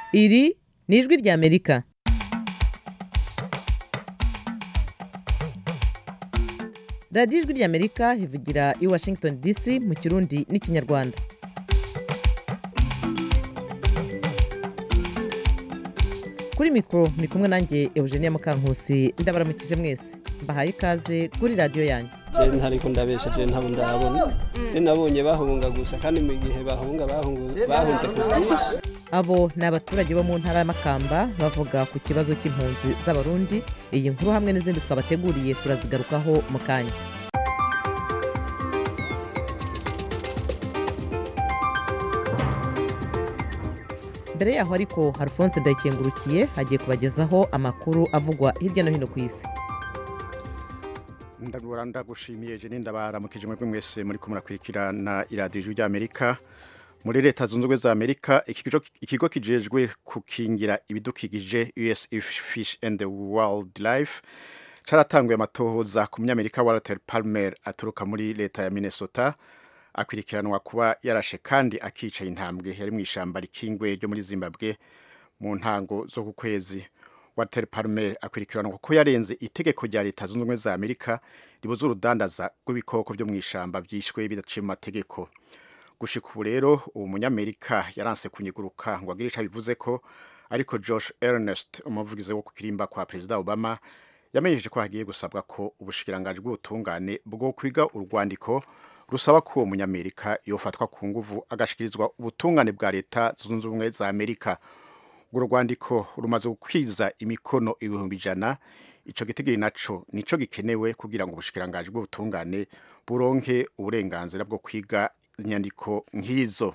iri ni ijwi ry'amerika radiyo ijwi ry'amerika ivugira i washington dc mu kirundi n'ikinyarwanda kuri mikoro ni kumwe nanjye eugenia mukankusi ndabaramukije mwese mbahaye ikaze kuri radiyo yanyu je ntariko ndabesha je ntabo ndabona je nabonye bahunga gusa kandi mu gihe bahunga bahungu- bahunze ku bwinshi abo ni abaturage bo mu ntara y'amakamba bavuga ku kibazo cy'impunzi z'abarundi iyi nkuru hamwe n'izindi twabateguriye turazigarukaho mu kanya mbere yaho ariko alphonse ndayikengurukiye agiye kubagezaho amakuru avugwa hirya no hino ku isi ndabura ndagushimiye je nindabaramukije mwebwe mwese muri ko murakurikirana iradiyo ijwi ry'amerika muri leta zunze ubumwe za amerika ikigo ikigo kijejwe kukingira ibidukikije us fish and the wildlife caratanguye amatohoza ku munyamerika walter palmer aturuka muri leta ya minnesota akwirikiranwa kuba yarashe kandi akica intambwe yari mu ishamba rikingwe ryo muri zimbabwe mu ntango zo ku kwezi walter palmer akwirikiranwa kuko yarenze itegeko rya leta zunze ubumwe za amerika ribuza urudandaza rw'ibikoko byo mu ishamba byishwe bidaciye mu mategeko gushika ubu rero uwo munyamerika yaranse kunyiguruka ngo agire ico abivuze ko ariko josh ernest umuvugizi wo ku kirimba kwa perezida obama yamenyesheje ko hagiye gusabwa ko ubushikiranganji bw'ubutungane bwo kwiga urwandiko rusaba ko uwo munyamerika yofatwa ku nguvu agashikirizwa ubutungane bwa leta zunze ubumwe za amerika urwo rwandiko rumaze gukwiza imikono ibihumbi ijana ico gitigiri naco nico gikenewe kugira ngo ubushikiranganji bw'ubutungane buronke uburenganzira bwo kwiga inyandiko nk'izo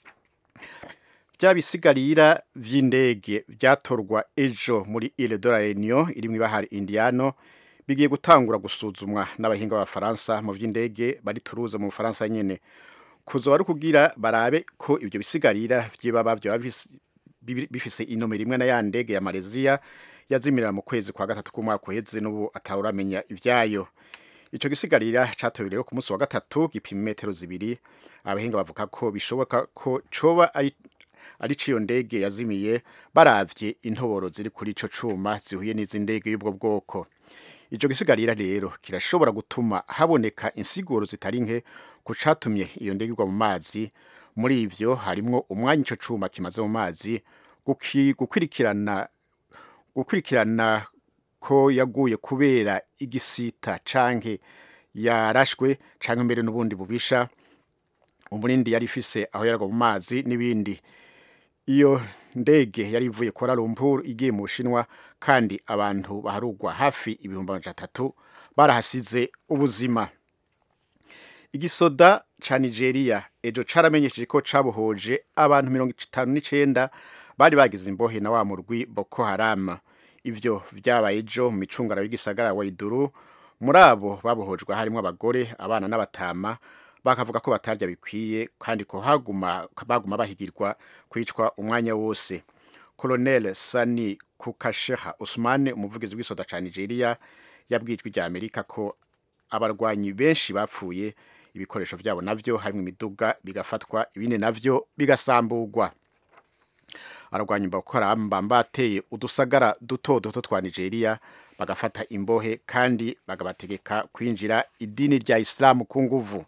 bya bisigarira vy'indege vyatorwa ejo muri Ile de la Réunion iri mw'ibahari Indiano bigiye gutangura gusuzumwa n'abahinga b'abafaransa mu vy'indege bari Toulouse mu Bufaransa nyene kuzoba ari kugira barabe ko ivyo bisigarira vy'ibaba vyoba bifise- bibi- bifise inomero imwe na ya ndege ya Malaysia yazimirira mu kwezi kwa gatatu k'umwaka uheze n'ubu atawuramenya ivyayo ico gisigarira catowe rero ku munsi wa gatatu gipima metero zibiri abahinga bavuga ko bishoboka ko coba ari ari ciyo ndege yazimiye baravye intoboro ziri kuri ico cuma zihuye n'izi ndege y'ubwo bwoko ico gisigarira rero kirashobora gutuma haboneka insiguro zitari nke ku catumye iyo ndege igwa mu mazi muri ivyo harimwo umwanya ico cuma kimaze mu mazi guki- gukwirikirana gukurikirana ko yaguye kubera igisita canke yarashwe canke mbere n'ubundi bubisha umurindi yari ifise aho yaragwa mu mazi n'ibindi iyo ndege yari ivuye Kuala Lumpur igiye mu Bushinwa kandi abantu baharugwa hafi ibihumbi amajana atatu barahasize ubuzima igisoda ca Nigeria ejo caramenyesheje ko cabohoje abantu mirongo itanu n'icenda bari bagize imbohe na wa murwi Boko Haram ivyo vyabaye ejo mu micungara y'igisagara wa Iduru muri abo babohojwe harimwo abagore abana n'abatama bakavuga ko batarya bikwiye kandi ko haguma baguma bahigirwa kwicwa umwanya wose Colonel Sani Kukasheha Usman umuvugizi w'isoda ca Nigeria yabwijwe rya Amerika ko abarwanyi benshi bapfuye ibikoresho vyabo navyo harimwo imiduga bigafatwa ibindi navyo bigasamburwa ararwanya Boko Haram bateye udusagara duto duto twa Nigeria bagafata imbohe kandi bagabategeka kwinjira idini rya Islam ku nguvu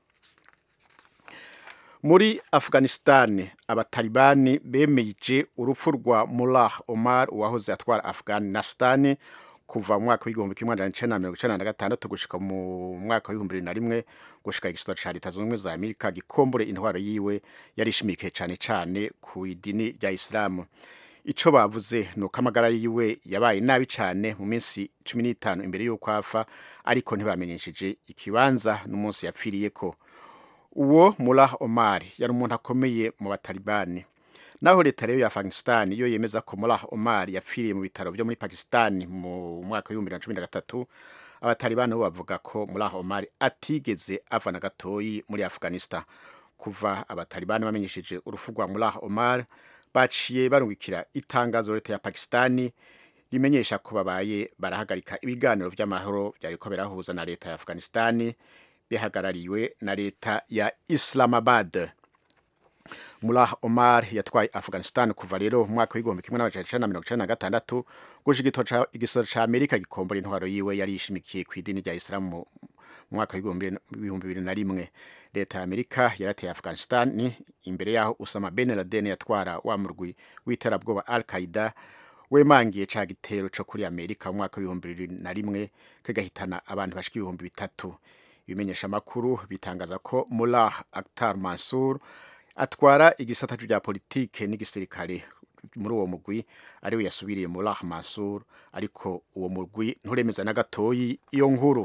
muri Afghanistan abatalibani bemeje urupfu rwa Mullah Omar uwahoze atwara Afghanistan kuva mu mwaka w'igihumbi kimwe amajana icenda na mirongo icenda na gatandatu gushika mu mwaka w'ibihumbi bibiri na rimwe gushika igisota ca leta zunze ubumwe za amerika gikombore intwaro yiwe yari ishimikiye cane cane ku idini rya isilamu ico bavuze ni uko amagara yiwe yabaye nabi cane mu minsi cumi n'itanu imbere y'uko apfa ariko ntibamenyesheje ikibanza n'umunsi yapfiriyeko uwo Mullah Omar yari umuntu akomeye mu batalibani naho leta rero ya Afghanistan yo yemeza ko Mullah Omar yapfiriye mu bitaro byo muri Pakistan mu mwaka w'ibihumbi bibiri na cumi na gatatu abatalibani bo bavuga ko Mullah Omar atigeze ava na gatoyi muri Afghanistan kuva abatalibani bamenyesheje urupfu rwa Mullah Omar baciye barungikira itangazo leta ya Pakistani rimenyesha ko babaye barahagarika ibiganiro vy'amahoro vyariko birahuza na leta ya Afghanistan bihagarariwe na leta ya Islamabad Mullah Omar yatwaye Afghanistan kuva rero mu mwaka w'igihumbi kimwe n'amajana icenda na mirongo icenda na gatandatu gushika igisoro ca Amerika gikombora intwaro yiwe yari yishimikiye ku idini rya Islam mu mwaka w'ibihumbi bibiri na rimwe leta ya Amerika yarateye Afghanistan imbere yaho Osama bin Laden yatwara wa murwi w'iterabwoba Al-Qaeda wemangiye ca gitero co kuri Amerika mu mwaka w'ibihumbi bibiri na rimwe kagahitana abantu bashika ibihumbi bitatu ibimenyesha makuru bitangaza ko Mullah Akhtar Mansour atwara igisata rya politike n'igisirikare muri uwo mugwi ariwe yasubiriye Mullah Mansour ariko uwo mugwi nturemeza na gatoyi iyo nkuru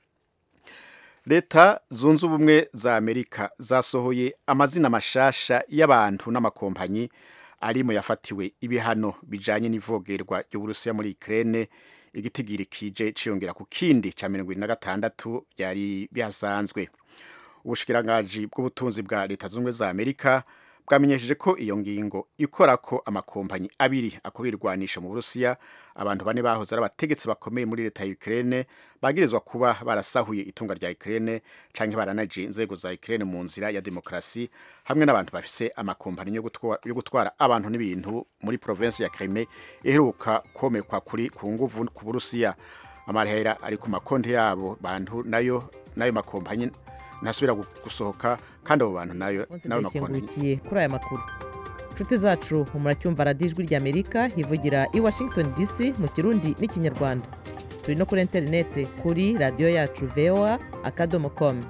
leta zunze ubumwe za amerika zasohoye amazina mashasha y'abantu n'amakompanyi ari mu yafatiwe ibihano bijanye n'ivogerwa ry'uburusiya muri Ukraine igitigiri kije ciyongera ku kindi ca mirongo na gatandatu byari bihasanzwe ubushikirangaji bw'ubutunzi bwa leta zunze ubumwe za amerika bwamenyesheje ko iyo ngingo ikora ko amakompanyi abiri akora irwanisha mu burusiya abantu bane bahoze ari abategetsi bakomeye muri leta ya Ukraine bagirizwa kuba barasahuye itunga rya Ukraine canke baranaje inzego za Ukraine mu nzira ya demokrasi hamwe n'abantu bafise amakompanyi yo gutwara, yo gutwara abantu n'ibintu muri province ya Crimea iheruka komekwa kuri ku nguvu ku burusiya amarehera ari ku makonti yabo bantu nayo nayo makompanyi ntasubira gusohoka kandi abo bantu nayo nayo makonti kuri aya makuru inshuti zacu muracyumva radiyo ijwi ry'amerika hivugira i washington dc mu kirundi n'ikinyarwanda turi no kuri interineti kuri radiyo yacu voa akadomo komu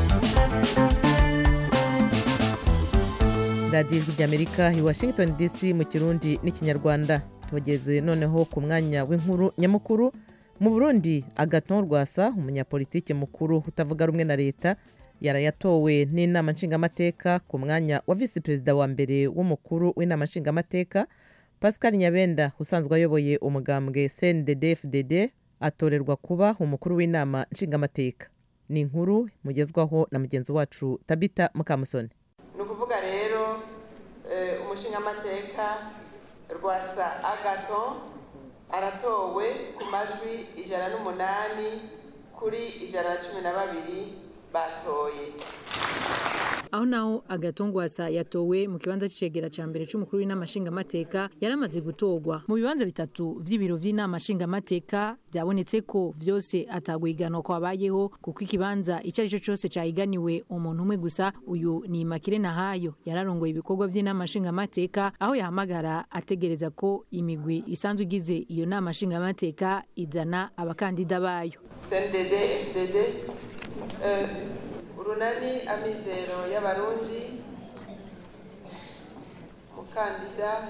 radiyo ijwi ry'amerika i washington dc mu kirundi n'ikinyarwanda tugeze noneho ku mwanya w'inkuru nyamukuru mu burundi agaton rwasa umunyapolitiki mukuru utavuga rumwe na leta yarayatowe n'inama nshingamateka ku mwanya wa visi perezida wa mbere w'umukuru w'inama nshingamateka pascal nyabenda usanzwe ayoboye umugambwe cndd fdd atorerwa kuba umukuru w'inama nshingamateka ni inkuru mugezwaho na mugenzi wacu tabita mukamusoni ni ukuvuga rero umushingamateka rwasa agaton aratowe ku majwi ijana n'umunani kuri ijana na cumi na babiri batoye aho naho agatongwasa yatowe mu kibanza c'icegera ca mbere c'umukuru w'inama nshingamateka yaramaze gutorwa mu bibanza bitatu vy'ibiro vy'inama nshingamateka byabonetse ko vyose atagwiganwa kwabayeho kuko ikibanza ico arico cose cahiganiwe umuntu umwe gusa uyu ni Makire Nahayo yararongoye ibikorwa vy'inama nshingamateka aho yahamagara ategereza ko imigwi isanzwe igize iyo nama nshingamateka izana abakandida bayo CNDD FDD urunani amizero y'abarundi umukandida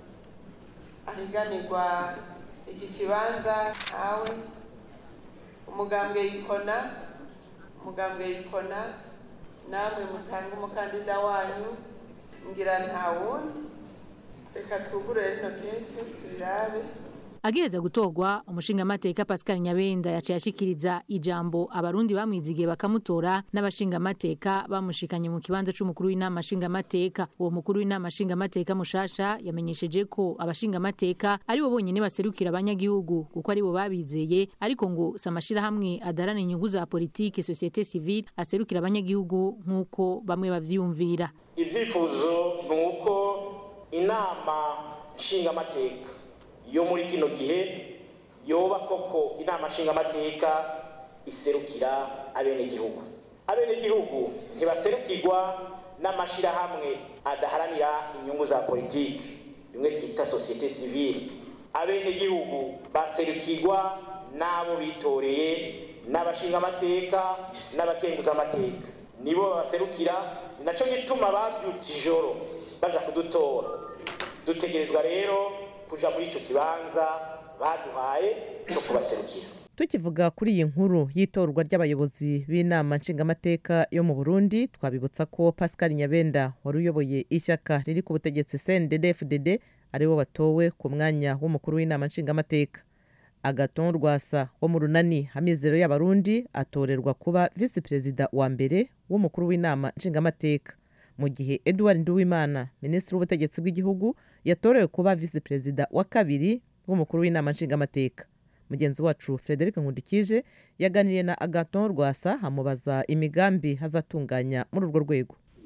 ahiganirwa iki kibanza ntawe umugambwe yikona umugambwe yikona namwe mutanga umukandida wanyu ngira nta wundi reka twugurure rino kete tubirabe agiheza gutorwa umushingamateka Pascal Nyabenda yaciye ashikiriza ijambo abarundi bamwizigiye bakamutora n'abashingamateka bamushikanye mu kibanza c'umukuru w'inama nshingamateka uwo mukuru w'inama nshingamateka mushasha yamenyesheje ko abashingamateka ari bo bonyene baserukira abanyagihugu kuko ari bo babizeye ariko ngo samashira hamwe adarana inyungu za politike societe civile aserukira abanyagihugu nk'uko bamwe bavyiyumvira ivyifuzo ni uko inama nshingamateka yo muri kino gihe yoba koko inama nshingamateka iserukira abenegihugu abenegihugu ntibaserukirwa n'amashirahamwe adaharanira inyungu za politiki bimwe twita sosiyete sivile abenegihugu baserukirwa n'abo bitoreye n'abashingamateka n'abakenguzamateka nibo babaserukira ni naco gituma bavyutse ijoro baja kudutora dutegerezwa rero kuja muri ico kibanza baduhaye cyo kubaserukira tukivuga kuri iyi nkuru y'itorwa ry'abayobozi b'inama nshingamateka yo mu burundi twabibutsa ko pascal nyabenda wari uyoboye ishyaka riri ku butegetsi cndd fdd ariwe watowe ku mwanya w'umukuru w'inama nshingamateka agaton rwasa wo mu runani amizero y'abarundi atorerwa kuba visi perezida wa mbere w'umukuru w'inama nshingamateka mu gihe edouard nduwimana minisitiri w'ubutegetsi bw'igihugu yatorewe kuba visi perezida wa kabiri w'umukuru w'inama nshingamateka mugenzi wacu frederic nkundikije yaganiriye na agaton rwasa amubaza imigambi hazatunganya muri urwo rwego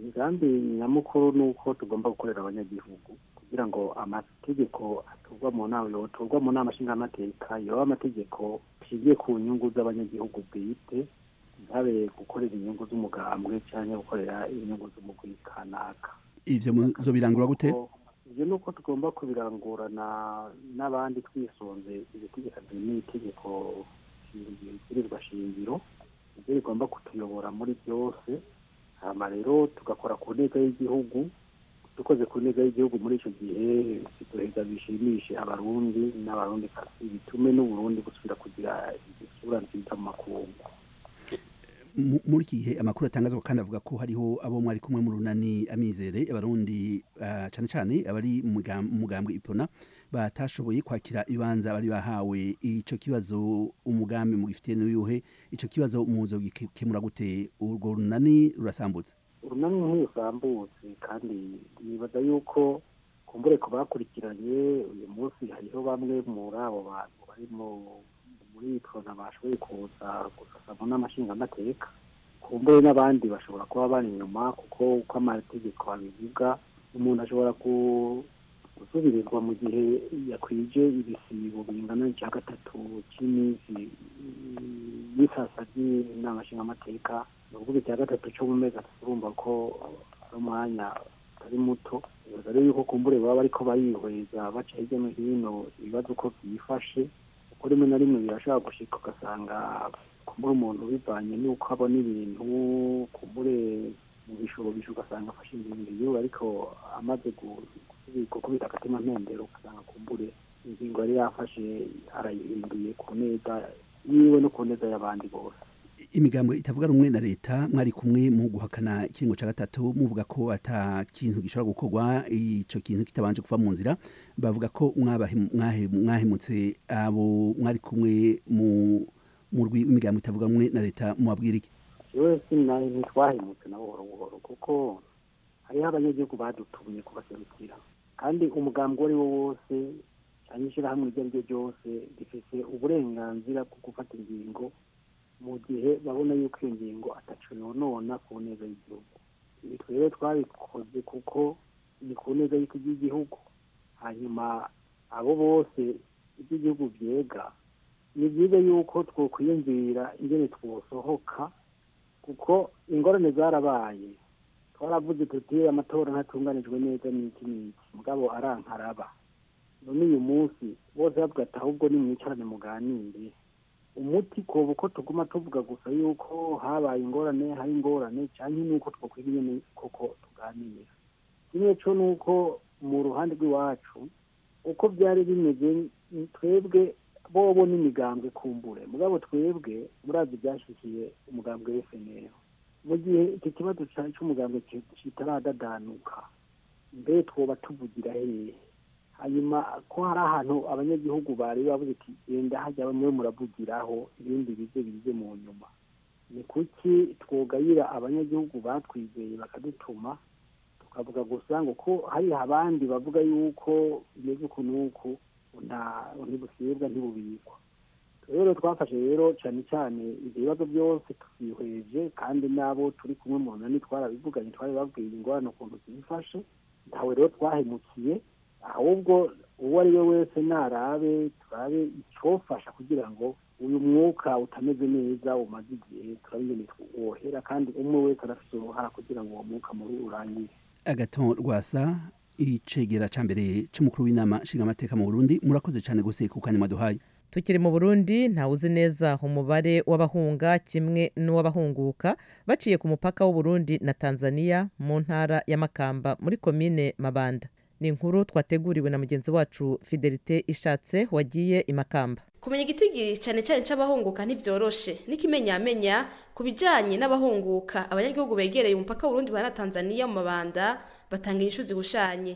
imigambi nyamukuru ni uko tugomba gukorera abanyagihugu kugira ngo amategeko aturwa mu nama yoturwa mu nama nshingamateka yoba amategeko ashingiye ku nyungu z'abanyagihugu bwite ntabe gukorera inyungu z'umugambwe cyangwa gukorera inyungu z'umugwi kanaka ivyo muzobirangura gute ibyo ni uko tugomba kubirangurana n'abandi twisunze ibitegekanye n'itegeko ibwirizwa shingiro ibyo bigomba kutuyobora muri byose hama rero tugakora ku ntego y'igihugu dukoze ku ntego y'igihugu muri icyo gihe duheza bishimishe abarundi n'abarundi kasi bitume n'uburundi gusubira kugira isura nziza mu makungu Mu- muri iki gihe amakuru atangazwa kandi avuga ko hariho abo mwari kumwe mu runani amizere abarundi ah, cane cane abari mu mugam- mu mugambwe ipona batashoboye kwakira ibibanza bari bahawe ico kibazo umugambi mugifitiye n'uyuhe ico kibazo muzogikemura gute urwo runani rurasambutse urunani ntirusambutse kandi nibaza yuko kumbure ku bakurikiranye uyu munsi hariho bamwe muri abo bantu bari mu muri prona bashoboye kuza gusasa mu n'amashingamateka kumbure n'abandi bashobora kuba bari inyuma kuko uko amategeko abivuga umuntu ashobora ku- gusubirizwa mu gihe yakwije ibisibo bingana n'icya gatatu cy'iminsi y'isasa ry'inama nshingamateka ni ukuvuga icya gatatu cyo mu mezi atatu urumva ko ari umwanya utari muto bibaza rero yuko kumbure baba bariko barihweza baca hirya no hino ibibazo uko byifashe kuko rimwe na rimwe birashobora gushika ugasanga kumbure umuntu bivanye n'uko abona ibintu kumbure mu bishobisho ugasanga afashe ingingo yiwe ariko amaze gu- gusubi- gukubita agatima mpembero ugasanga kumbure ingingo yari yafashe arayihinduye ku neza yiwe no ku neza y'abandi bose imigambo itavuga rumwe na leta mwari kumwe mu guhakana ikiringo ca gatatu muvuga ko ata kintu gishobora gukorwa ico kintu kitabanje kuva mu nzira bavuga ko mwabahe- mwahe- mwahemutse abo mwari kumwe mu murwi w'imigambo itavuga rumwe na leta mubabwira iki yewe sinaye ntitwahemutse na buhoro buhoro kuko hariho abanyagihugu badutumye kubaserukira kandi umugambi uwo ari wo wose cyangwa ishyirahamwe iryo ari ryo ryose rifite uburenganzira bwo gufata ingingo mu gihe babona yuko iyo ngingo ataco yonona ku neza y'igihugu ibi twebwe twabikoze kuko ni ku neza y'igihugu hanyuma abo bose iby'igihugu byega ni byiza yuko twokwiyumvira ingene twosohoka kuko ingorane zarabaye twaravuze tuti amatora ntatunganijwe neza n'iki n'iki mugabo arankaraba none uyu munsi bose bavuga ati ahubwo nimwicarane muganire umuti koba uko tuguma tuvuga gusa yuko habaye ingorane hari ingorane cyangwa nuko twokwiga nyene koko tuganira kimwe co nuko mu ruhande rw'iwacu uko byari bimeze twebwe bobo n'imigambwe kumbure mugabo twebwe murazi byashyikiye umugambwe w'FNL mu gihe iki kibazo cy'umugambwe kitaradadanuka mbe twoba tuvugira hehe hanyuma ko hari ahantu abanyagihugu bari bavuze ati genda hajya bamwe muravugiraho ibindi bize bize mu nyuma ni kuki twogayira abanyagihugu batwizeye bakadutuma tukavuga gusa ngo ko hari abandi bavuga yuko bimeze uku n'uku ntibusibwa ntibubikwa rero twafashe rero cyane cyane ibyo bibazo byose tubihweje kandi n'abo turi kumwe mu nani twarabivuganye twari babwiye ingorane ukuntu zifashe ntawe rero twahemukiye ahubwo uwo ari we wese narabe turabe icyofasha kugira ngo uyu mwuka utameze neza umaze igihe turabingene wohera kandi umwe wese arafite uruhara kugira ngo uwo mwuka muri urangire agaton rwasa icegera ca mbere c'umukuru w'inama nshingamateka mu burundi murakoze cane gose ku kanya mwaduhaye tukiri mu burundi ntawuzi neza umubare w'abahunga kimwe n'uw'abahunguka baciye ku mupaka w'uburundi na tanzania mu ntara ya makamba muri komine mabanda ni inkuru twateguriwe na mugenzi wacu fidelite ishatse wagiye i makamba kumenya igitigiri cyane cyane cy'abahunguka ntibyoroshe n'ikimenyamenya ku bijyanye n'abahunguka abanyagihugu begereye umupaka w'urundi na tanzania mu mabanda batanga inyishu zihushanye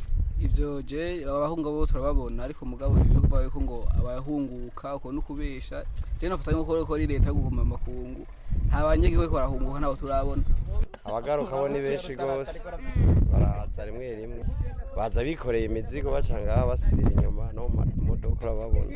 ibyo je abahunga bo turababona ariko mugabo ibyo kuvuga yuko ngo abahunguka uko no kubesha je nafata nko ko ari leta yo guhuma makungu nta banyagihugu ko barahunguka nabo turabona abagaruka bo ni benshi gose baraza rimwe rimwe baza bikoreye imizigo baca ngaha basubira inyuma no mu modoka urababona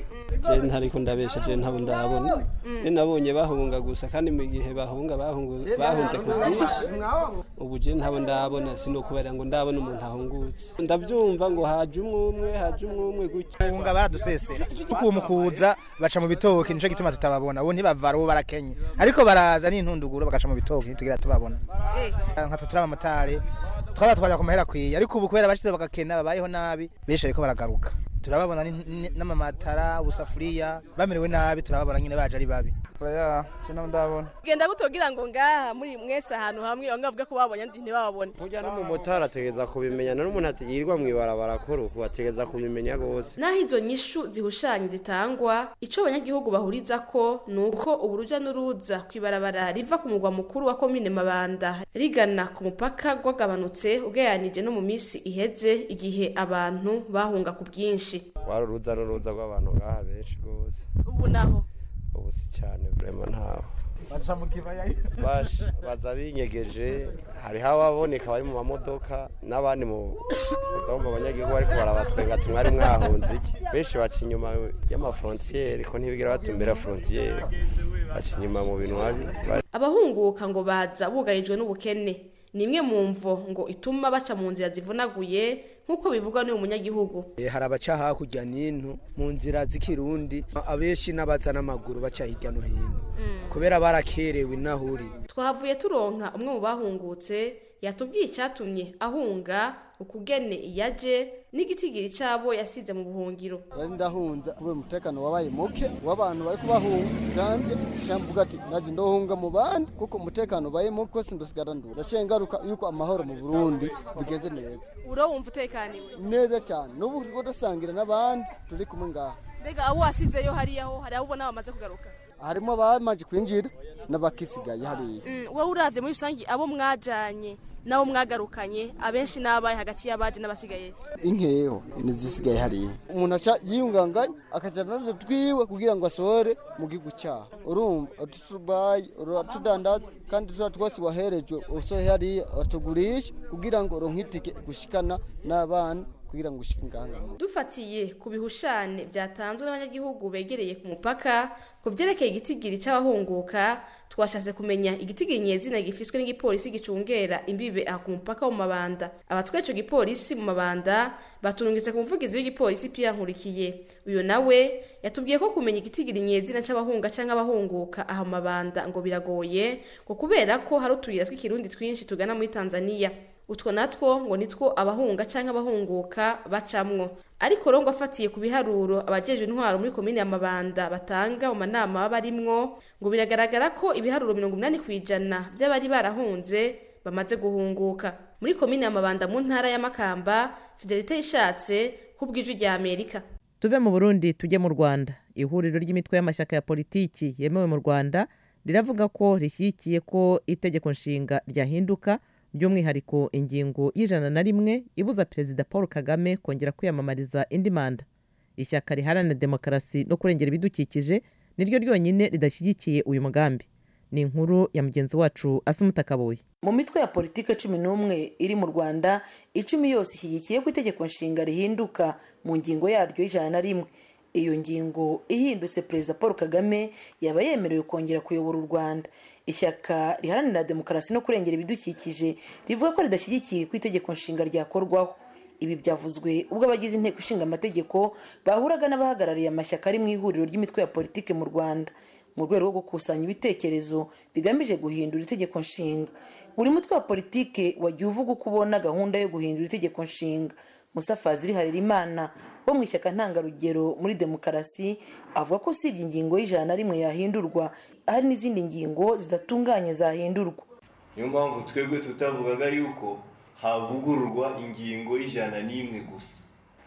je ntariko ndabesha je ntabo ndabona ne nabonye bahunga gusa kandi mu gihe bahunga bahungu bahunze ku bwinshi ubu je ntabo ndabona sinokubera ngo ndabona umuntu ahungutse ndavyumva ngo haje umwe umwe haje umwe umwe gutyo bahunga baradusesera kuko mu kuza baca mu bitoke nico gituma tutababona ubu ntibavara ubu barakenye ariko baraza n'intunduguro bagaca mu bitoke ntitugira tubabona nka twe turi abamotari twabatwarira ku mahera akwiye ariko ubu kubera bashize bagakena babayeho nabi benshi ariko baragaruka turababona ni- ni- n'amamatara ubusafuriya bamerewe nabi turababona nyine baje ari babi oya cyo ndabona genda gutogira ngo ngaha muri mwese ahantu hamwe bamwe bavuga ko babonye andi ntibabone burya n'umumotari ategereza kubimenya n'umuntu atigirwa mu ibarabara kuru ubu ategereza kubimenya rwose naho izo nyishu zihushanya zitangwa ico abanyagihugu bahuriza ko ni uko uburuja n'uruza kw'ibarabara riva ku mugwa mukuru wa komine mabanda rigana ku mupaka rwagabanutse ugereranije no mu minsi iheze igihe abantu bahunga ku bwinshi wari uruza n'uruza rw'abantu ngaha benshi rwose ubu naho ubu si cyane vrema ntaho baca mu kibaya Bash- baza binyegeje hariho ababoneka bari mu mamodoka n'abandi mu uza mu banyagihugu bariko barabatwenga ati mwari mwahunze iki benshi baca inyuma y'amafrontiyeri ko ntibigera batumbera frontiyeri baca inyuma mu bintu habi abahunguka ngo baza bugarijwe n'ubukene ni imwe mu mvo ngo ituma baca mu nzira zivunaguye nk'uko bivugwa n'uyu munyagihugu Eh, hari abaca hakurya n'ino mu nzira z'ikirundi abenshi n'abaza n'amaguru baca hirya no hino kubera barakerewe inahuri twahavuye turonka umwe mu bahungutse yatubwiye icyatumye ahunga ukugene iyaje n'igitigiri cyabo yasize mu buhungiro yari ndahunza kubera umutekano wabaye muke w'abantu bari kubahunga janje cyamvuga ati naje ndohunga mu bandi kuko umutekano ubaye muke sindosigara ndura ndashiye ngaruka yuko amahoro mu Burundi bigenze neza uro wumva utekaniwe neza cyane n'ubu turiko dusangira n'abandi turi kumwe ngaha mbega abo wasizeyo hariyaho hari abo ubona bamaze kugaruka harimo abamaze kwinjira n'abakisigaye hariya Mm, wowe uravye muri rusange abo mwajanye nabo mwagarukanye abenshi n'abaye hagati y'abaje n'abasigaye inkeho nizisigaye hariya umuntu aca yiyunganganya akajana nazo twiwe kugira ngo asohore mu gihugu cyaho urumva utubaye uratudandaza kandi tuba twose waherejwe usohe hariya batugurisha kugira ngo uronke itike gushikana n'abana kugira ngo ushike ngaha dufatiye ku bihushane byatanzwe n'abanyagihugu begereye ku mupaka ku byerekeye igitigiri cy'abahunguka twashatse kumenya igitigiri nyezina gifiswe n'igipolisi gicungera imbibe aha ku mupaka wo mu mabanda abatwaye ico gipolisi mu mabanda baturungitse ku muvugizi w'igipolisi Pierre Nkurikiye uyu nawe yatubwiye ko kumenya igitigiri nyezina c'abahunga canke abahunguka aha mu mabanda ngo biragoye ngo kubera ko hari utuyira tw'ikirundi twinshi tugana muri Tanzania utwo natwo ngo nitwo abahunga canke abahunguka bacamwo ariko rongo afatiye ku biharuro abajejwe intwaro muri komine ya Mabanda batanga mu manama baba barimwo ngo biragaragara ko ibiharuro mirongo inani kw'ijana vy'abari barahunze bamaze guhunguka muri komine ya Mabanda mu ntara ya Makamba Fidelite yishatse kubw'ijwi rya Amerika tuve mu burundi tujye mu rwanda ihuriro ry'imitwe y'amashyaka ya politiki yemewe mu rwanda riravuga ko rishyigikiye ko itegeko nshinga ryahinduka by'umwihariko ingingo y'ijana na rimwe ibuza perezida paul kagame kongera kwiyamamariza indi manda ishyaka riharanira demokarasi no kurengera ibidukikije niryo ryonyine ridashyigikiye uyu mugambi ni inkuru ya mugenzi wacu asumuta kabuye mu mitwe ya politiki cumi n'umwe iri mu rwanda icumi yose ishyigikiye ko itegeko nshinga rihinduka mu ngingo yaryo y'ijana na rimwe iyo ngingo ihindutse perezida paul kagame yaba yemerewe kongera kuyobora u rwanda ishyaka riharanira demokarasi no kurengera ibidukikije rivuga ko ridashyigikiye ko itegeko nshinga ryakorwaho ibi byavuzwe ubwo abagize inteko ishinga amategeko bahuraga n'abahagarariye amashyaka ari mu ihuriro ry'imitwe ya politiki mu rwanda mu rwego rwo gukusanya ibitekerezo bigamije guhindura itegeko nshinga buri mutwe wa politiki wagiye uvuga uko ubona gahunda yo guhindura itegeko nshinga musa fazili harerimana wo mu ishyaka ntangarugero muri demokarasi avuga ko usibye ingingo y'ijana na rimwe yahindurwa hari n'izindi ngingo zidatunganye zahindurwa niyo mpamvu twebwe tutavugaga yuko havugururwa ingingo y'ijana n'imwe gusa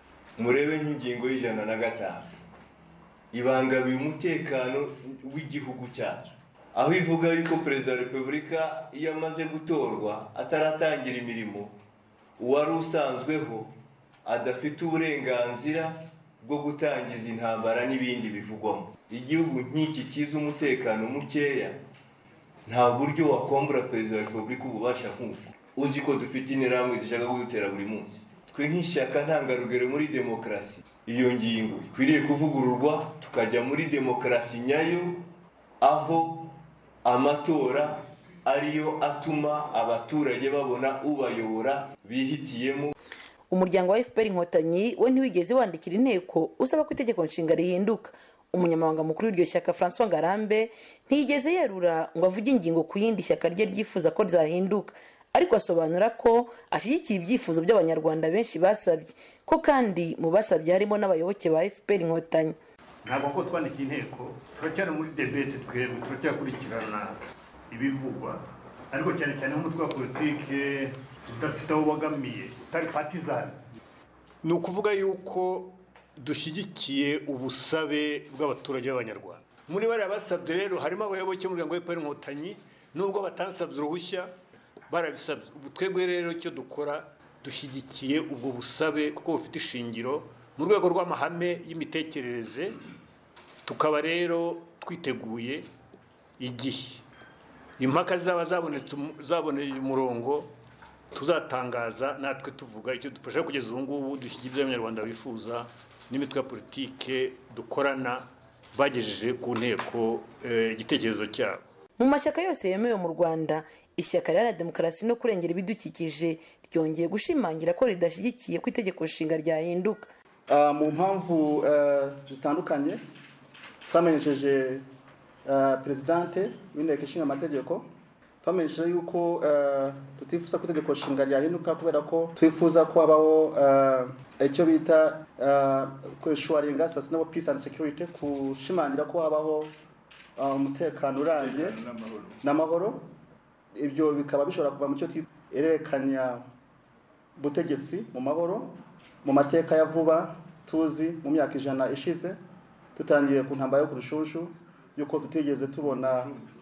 murebe nk'ingingo y'ijana na gatanu ibangamiye umutekano w'igihugu cyacu aho ivuga yuko perezida wa repubulika iyo amaze gutorwa ataratangira imirimo uwari usanzweho adafite uburenganzira bwo gutangiza intambara n'ibindi bivugwamo igihugu nk'iki kiza umutekano mukeya nta buryo wakombura perezida wa repubulika ububasha nk'uko uzi ko dufite interahamwe zishaka kudutera buri munsi twe nk'ishyaka ntangarugero muri demokarasi iyo ngingo ikwiriye kuvugururwa tukajya muri demokarasi nyayo aho amatora ariyo atuma abaturage babona ubayobora bihitiyemo umuryango wa fpr inkotanyi we ntiwigeze wandikira inteko usaba ko itegeko nshinga rihinduka umunyamabanga mukuru w'iryo shyaka francois ngarambe ntiyigeze yerura ngo avuge ingingo ku yindi shyaka rye ryifuza ko ryahinduka ariko asobanura ko ashyigikiye ibyifuzo by'abanyarwanda benshi basabye ko kandi mu basabye harimo n'abayoboke ba fpr inkotanyi ntabwo ko twandikiye inteko turacyari muri debete twebwe turacyakurikirana ibivugwa ariko cyane cyane nk'umutwe wa politike udafite aho ubogamiye utari patizani ni ukuvuga yuko dushyigikiye ubusabe bw'abaturage b'abanyarwanda muri bariya basabye rero harimo abayoboke b'umuryango w'epfo inkotanyi nubwo batansabye uruhushya barabisabye ubu twebwe rero icyo dukora dushyigikiye ubwo busabe kuko bufite ishingiro mu rwego rw'amahame y'imitekerereze tukaba rero twiteguye igihe impaka zaba zabonetse zaboneye umurongo tuzatangaza natwe tuvuga icyo dufasha kugeza ubu ngubu dushyigikiye ibyo abanyarwanda bifuza n'imitwe ya politike dukorana bagejeje ku nteko igitekerezo cyabo mu mashyaka yose yemewe mu rwanda ishyaka riharanira demokarasi no kurengera ibidukikije ryongeye gushimangira ko ridashyigikiye ko itegeko nshinga ryahinduka mu mpamvu zitandukanye twamenyesheje perezidante w'inteko ishinga amategeko twamenyesheje yuko tutifuza ko itegeko nshinga ryahinduka kubera ko twifuza ko habaho icyo bita kwishuwaringa sustainable peace and security kushimangira ko habaho umutekano urambye n'amahoro ibyo bikaba bishobora kuva mu cyo erekanya butegetsi mu mahoro mu mateka ya vuba tuzi mu myaka ijana ishize dutangiye ku ntambara yo ku rushushu yuko tutigeze tubona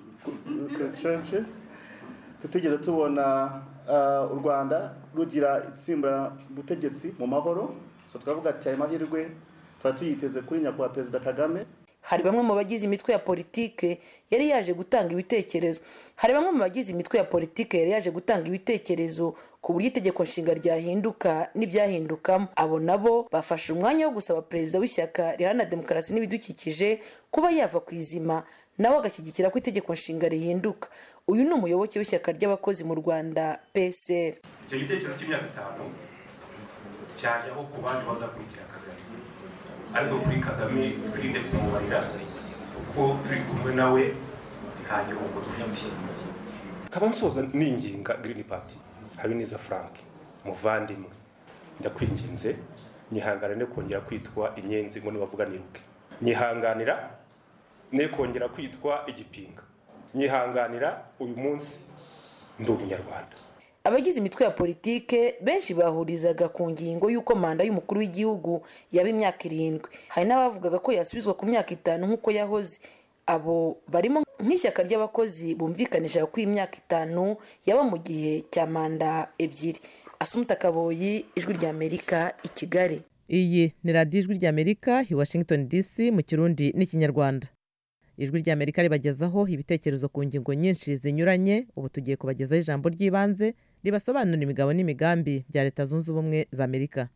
tutigeze tubona u rwanda rugira itsimbura butegetsi mu mahoro so twavuga ati ayo mahirwe tuba tuyiteze kuri nyakubahwa perezida kagame hari bamwe mu bagize imitwe ya politike yari yaje gutanga ibitekerezo hari bamwe mu bagize imitwe ya politike yari yaje gutanga ibitekerezo ku buryo itegeko nshinga ryahinduka n'ibyahindukamo abo nabo bafashe umwanya wo gusaba perezida w'ishyaka riharanira demokarasi n'ibidukikije kuba yava ku izima nawe agashyigikira ko itegeko nshinga rihinduka uyu ni umuyoboke w'ishyaka ry'abakozi mu rwanda psr icyo gitekerezo cy'imyaka itanu cyajyaho ku bandi bazakurikira kagame ariko kuri kagame twirinde kumubarira kuko turi kumwe nawe nta gihombo dufite nkaba nsoza ninginga girini pati habineza frank muvandimwe ndakwinginze nyihangane no kongera kwitwa inyenzi ngo nibavuga niruke nyihanganira ne kongera kwitwa igipinga nyihanganira uyu munsi ndi umunyarwanda abagize imitwe ya politike benshi bahurizaga ku ngingo y'uko manda y'umukuru w'igihugu yaba imyaka irindwi hari n'abavugaga ko yasubizwa ku myaka itanu nk'uko yahoze abo barimo nk'ishyaka ry'abakozi bumvikanisha ko imyaka itanu yaba mu gihe cya manda ebyiri asumuta kaboyi ijwi ry'amerika i kigali iyi ni radiyo ijwi ry'amerika i washington dc mu kirundi n'ikinyarwanda ijwi ry'amerika ribagezaho ibitekerezo ku ngingo nyinshi zinyuranye ubu tugiye kubagezaho ijambo ry'ibanze ribasobanurira imigabo n'imigambi bya leta zunze ubumwe za amerika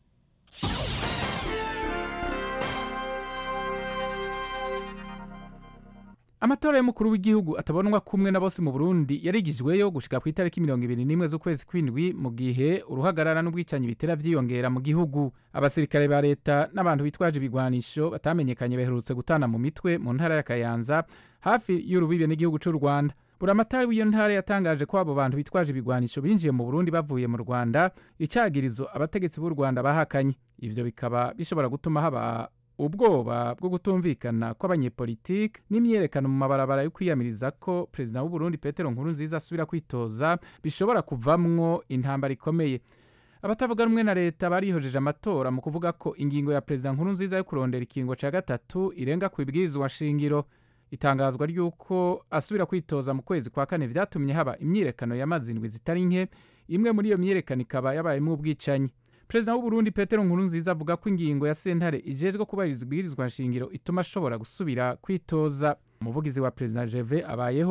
amatora y'umukuru w'igihugu atabonwa kumwe na bose mu burundi yarigijweyo gushika ku itariki mirongo ibiri n'imwe z'ukwezi kw'indwi mu gihe uruhagarara n'ubwicanyi bitera vyiyongera mu gihugu abasirikare ba leta n'abantu bitwaje ibigwanisho batamenyekanye baherutse gutana mu mitwe mu ntara ya kayanza hafi y'urubibe n'igihugu c'u rwanda buramatari w'iyo ntara yatangaje ko abo bantu bitwaje ibigwanisho binjiye mu burundi bavuye mu rwanda icagirizo abategetsi b'u rwanda bahakanye ivyo bikaba bishobora gutuma haba ubwoba bwo kutumvikana kw'abanyepolitike n'imyerekano mu mabarabara yo kwiyamiriza ko perezida w'uburundi petero nkurunziza asubira kwitoza bishobora kuvamwo intambara ikomeye abatavuga rumwe na leta barihojeje amatora mu kuvuga ko ingingo ya perezida nkurunziza yo kurondera ikingo cya gatatu irenga ku ibwirizwa shingiro itangazwa ry'uko asubira kwitoza mu kwezi kwa kane vyatumye haba imyirekano y'amazindwi zitari nke imwe muri iyo myirekano ikaba yabayemo ubwicanyi perezida w'uburundi petero nkurunziza avuga ko ingingo ya sentare ijejwe kubahiriza ibwirizwa nshingiro ituma ashobora gusubira kwitoza umuvugizi wa perezida jeve abayeho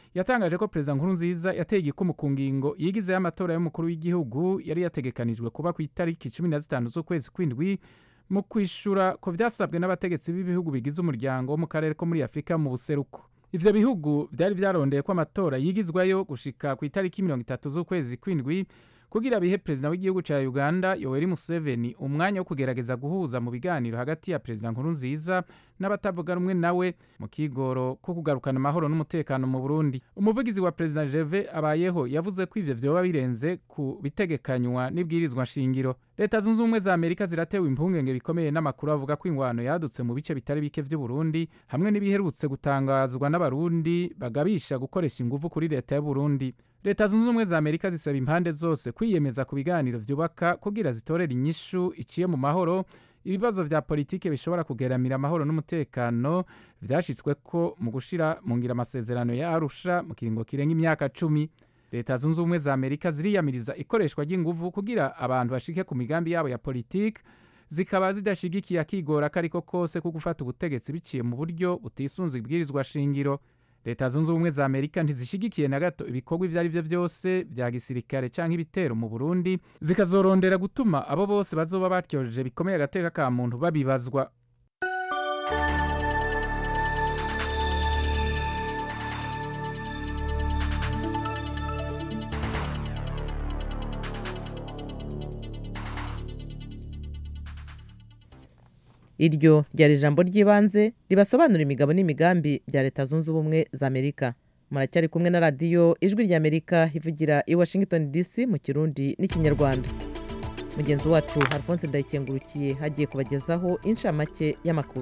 yatangaje ko perezida nkurunziza yateye igikumu ku ngingo yigizeho amatora y'umukuru w'igihugu yari yategekanijwe kuba ku itariki cumi na zitanu z'ukwezi kw'indwi mu kwishura ko vyasabwe n'abategetsi b'ibihugu bigize umuryango wo mu karere ko muri afurika mu buseruko ivyo bihugu vyari vyarondeye ko amatora yigizwayo gushika ku itariki mirongo itatu z'ukwezi kw'indwi kugira bihe perezida w'igihugu ca uganda yoweri museveni umwanya wo kugerageza guhuza mu biganiro hagati ya perezida nkurunziza n'abatavuga rumwe nawe mu kigoro ko kugarukana amahoro n'umutekano mu burundi umuvugizi wa perezida jeve abayeho yavuze ko ivyo vyoba birenze ku bitegekanywa n'ibwirizwa nshingiro leta zunze ubumwe za amerika ziratewe impungenge bikomeye n'amakuru avuga ko ingwano yadutse mu bice bitari bike vy'uburundi hamwe n'ibiherutse gutangazwa n'abarundi bagabisha gukoresha inguvu kuri leta y'uburundi leta zunze ubumwe za amerika zisaba impande zose kwiyemeza ku biganiro vyubaka kugira zitorera inyishu iciye mu mahoro ibibazo vya politike bishobora kugeramira amahoro n'umutekano vyashitsweko mu gushira mu ngira amasezerano ya arusha mu kiringo kirenga imyaka cumi leta zunze ubumwe za amerika ziriyamiriza ikoreshwa ry'inguvu kugira abantu bashike ku migambi yabo ya politike zikaba zidashigikiye akigora ko ariko kose ko gufata ubutegetsi biciye mu buryo butisunze ibwirizwa shingiro leta zunze ubumwe za amerika ntizishigikiye na gato ibikorwa ibyo ari byo byose bya gisirikare cyangwa ibitero mu burundi zikazorondera gutuma abo bose bazoba batyojeje bikomeye agateka ka muntu babibazwa iryo ryari ijambo ry'ibanze ribasobanura imigabo n'imigambi bya leta zunze ubumwe za amerika muracyari kumwe na radiyo ijwi ry'amerika ivugira i washington dc mu kirundi n'ikinyarwanda mugenzi wacu alphonse ndayikengurukiye hagiye kubagezaho inshamake y'amakuru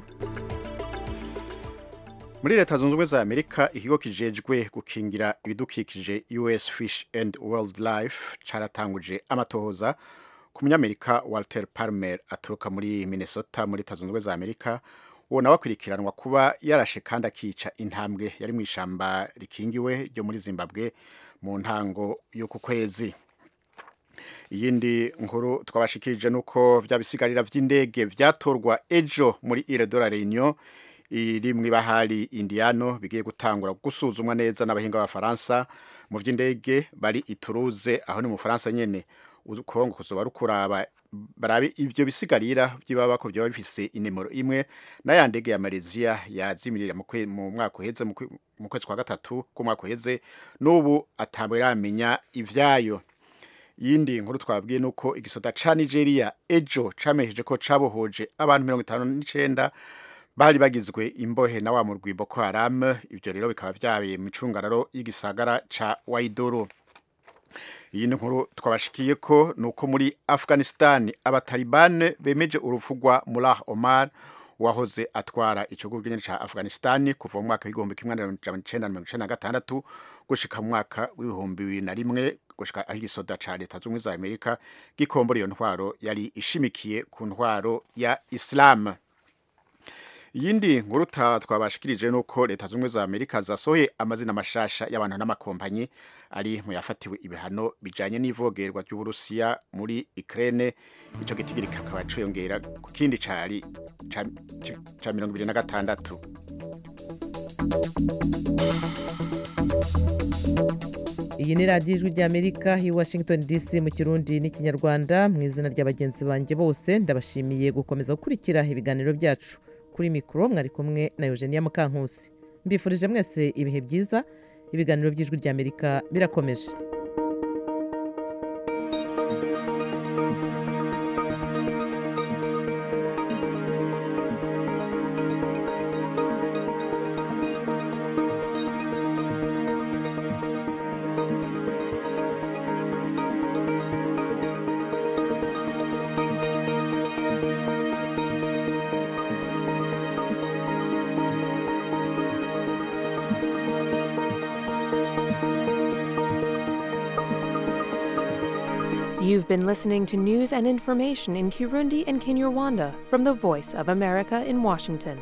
muri leta zunze ubumwe za amerika ikigo kijejwe gukingira ibidukikije us fish and wildlife caratanguje amatohoza ku munyamerika walter palmer aturuka muri minnesota muri leta zunze ubumwe za amerika uwo nawe akurikiranwa kuba yarashe kandi akica intambwe yari mu ishamba rikingiwe ryo muri zimbabwe mu ntango y'uku kwezi iyindi nkuru twabashikirije nuko vya bisigarira vy'indege vyatorwa ejo muri ile de la reunion iri mu ibahari indiano bigiye gutangura gusuzumwa neza n'abahinga b'abafaransa mu vy'indege bari ituruze aho ni mu faransa nyene ukongo kuzoba rukuraba barabe ivyo bisigarira by'ibaba ko byoba bifise inimero imwe n'aya ndege ya Malaysia yazimirira mu mwaka uheze mu kwezi kwa gatatu ku mwaka uheze n'ubu atambwe ramenya ivyayo yindi nkuru twabwiye nuko igisoda ca Nigeria ejo camesheje ko cabohoje abantu mirongo itanu n'icenda bari bagizwe imbohe na wa murwi Boko Haram ivyo rero bikaba vyabaye mu icungararo y'igisagara ca Waidoro iyi nkuru twabashikiye ko nuko muri Afghanistan abatalibane bemeje urufugwa Mullah Omar wahoze atwara ikigo cy'inyenyeri ca Afghanistan kuva mu mwaka w'igihumbi kimwe n'amajana icenda na mirongo icenda na gatandatu gushika mu mwaka w'ibihumbi bibiri na rimwe gushika aho igisoda ca leta z'ubumwe za Amerika gikombora iyo ntwaro yari ishimikiye ku ntwaro ya Islam iyindi nkuru twabashikirije nuko leta z'ubumwe za amerika zasohoye amazina mashasha y'abantu n'amakompanyi ari mu yafatiwe ibihano bijanye n'ivogerwa ry'uburusiya muri ukraine ico gitigiri kakaba ciyongera ku kindi cari ca mirongo ibiri na gatandatu iyi ni radiyo ijwi ry'amerika i washington dc mu kirundi n'ikinyarwanda mu izina rya bagenzi banjye bose ndabashimiye gukomeza gukurikira ibiganiro byacu kuri mikoro mwari kumwe na eugenia mukankusi mbifurije mwese ibihe byiza ibiganiro by'ijwi ry'amerika birakomeje You've been listening to news and information in Kirundi and Kinyarwanda from the Voice of America in Washington.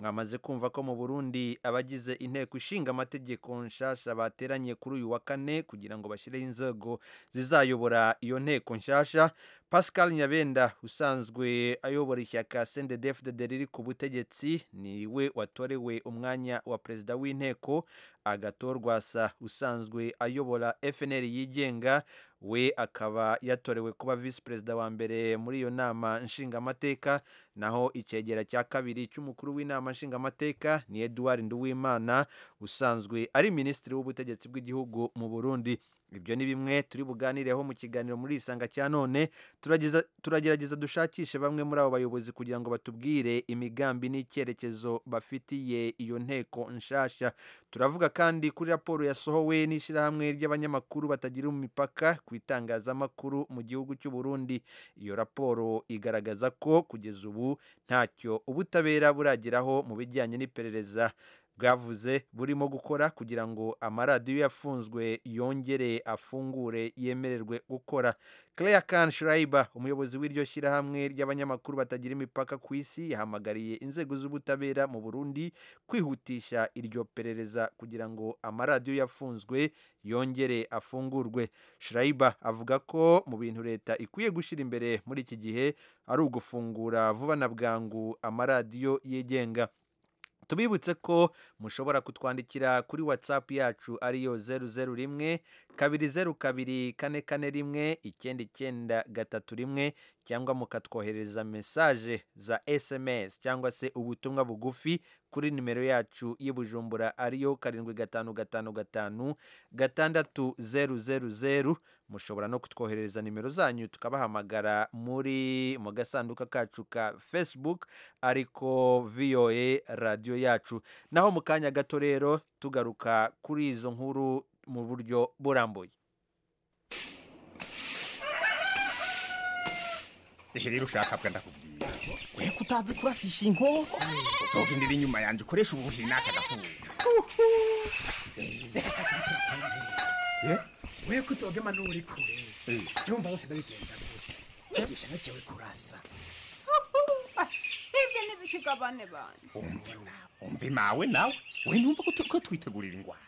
mwamaze kumva ko mu burundi abagize inteko ishinga amategeko nshasha bateranye kuri uyu wa kane kugira ngo bashyireho inzego zizayobora iyo nteko nshasha pascal nyabenda usanzwe ayobora ishyaka sendedefdede riri ku butegetsi niwe watorewe umwanya wa perezida w'inteko agatorwasa usanzwe ayobora fnr yigenga we akaba yatorewe kuba visi perezida wa mbere muri iyo nama nshingamateka naho icegera cya kabiri cy'umukuru w'inama nshingamateka ni eduard nduwimana usanzwe ari minisitiri w'ubutegetsi bw'igihugu mu burundi ibyo ni bimwe turi buganireho mu kiganiro muri isanga cya none turageza- turagerageza dushakishe bamwe muri abo bayobozi kugira ngo batubwire imigambi n'icyerekezo bafitiye iyo nteko nshasha turavuga kandi kuri raporo yasohowe n'ishyirahamwe ry'abanyamakuru batagira umupaka ku itangazamakuru mu gihugu cy'u Burundi iyo raporo igaragaza ko kugeza ubu ntacyo ubutabera burageraho mu bijyanye n'iperereza bwavuze burimo gukora kugira ngo amaradiyo yafunzwe yongere afungure yemererwe gukora Claire Kan Schreiber umuyobozi w'iryo shyirahamwe ry'abanyamakuru batagira imipaka ku isi yahamagariye inzego z'ubutabera mu Burundi kwihutisha iryo perereza kugira ngo amaradiyo yafunzwe yongere afungurwe Schreiber avuga ko mu bintu leta ikwiye gushyira imbere muri iki gihe ari ugufungura vuba na bwangu amaradiyo yigenga tubibutse ko mushobora kutwandikira kuri whatsapp yacu ariyo zeru zeru rimwe kabiri zeru kabiri kane kane rimwe icyenda icyenda gatatu rimwe cyangwa mukatwohereza mesaje za sms cyangwa se ubutumwa bugufi kuri nimero yacu y'i bujumbura ariyo karindwi gatanu gatanu gatanu gatandatu zeru zeru zeru mushobora no kutwoherereza nimero zanyu tukabahamagara muri mu gasanduka kacu ka facebook ariko voa radiyo yacu naho mu kanya gato rero tugaruka kuri izo nkuru mu buryo burambuye ehe rero ushaka bwa ndakubwira we kutazi kurasisha inkoko uzogendera inyuma yanjye ukoresha ubuhiri n'aka gafuza we kuzogema n'uri kure byumva bose ndabigenza gute nyigisha nakewe kurasa ivyo ntibikigabane banje umva imawe nawe we numva ko tu- ko twitegurira ingwara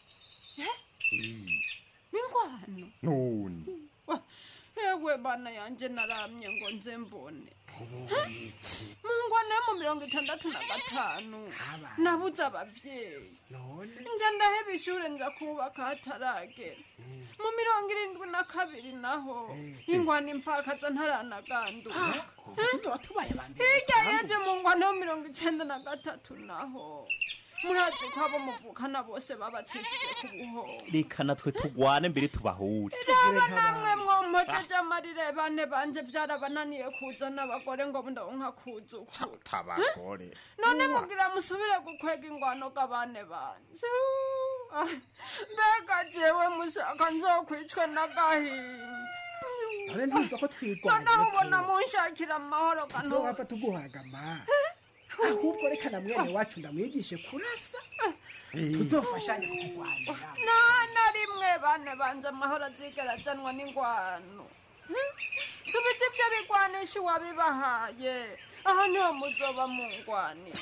ingwano none ewe bana yanje naramye ngo nze mbone mu ngwano yo mu mirongo itandatu na gatanu nabuze abavyeyi nje ndaheba ishure nja kubaka hataragera mu mirongo irindwi na kabiri naho ingwano imfakaza ntaranaganduka hirya yeje mu ngwano yo mirongo icenda na gatatu naho murazi ko abo muvukana bose babacishije ku buhoro reka natwe tugwane mbere tubahure raba namwe mwompojeje amarire bane banje vyarabananiye kuzana abagore ngo ndonka kuzukura tabagore none mugira musubire gukwega ingwano g'abane banje Ah, mbega jewe mushaka nzokwicwe n'agahinda none ntumva ko twigwana noneho ubona munshakira amahoro kanu nzowapfa tuguhagama ahubwo reka na mwene wacu ndamwigishe kurasa tuzofashanye kukurwanira nta na rimwe bane banje amahoro azigera azanwa n'ingwano Hmm? subiza ivyo bigwanisha uwabibahaye aho niho muzoba mungwanira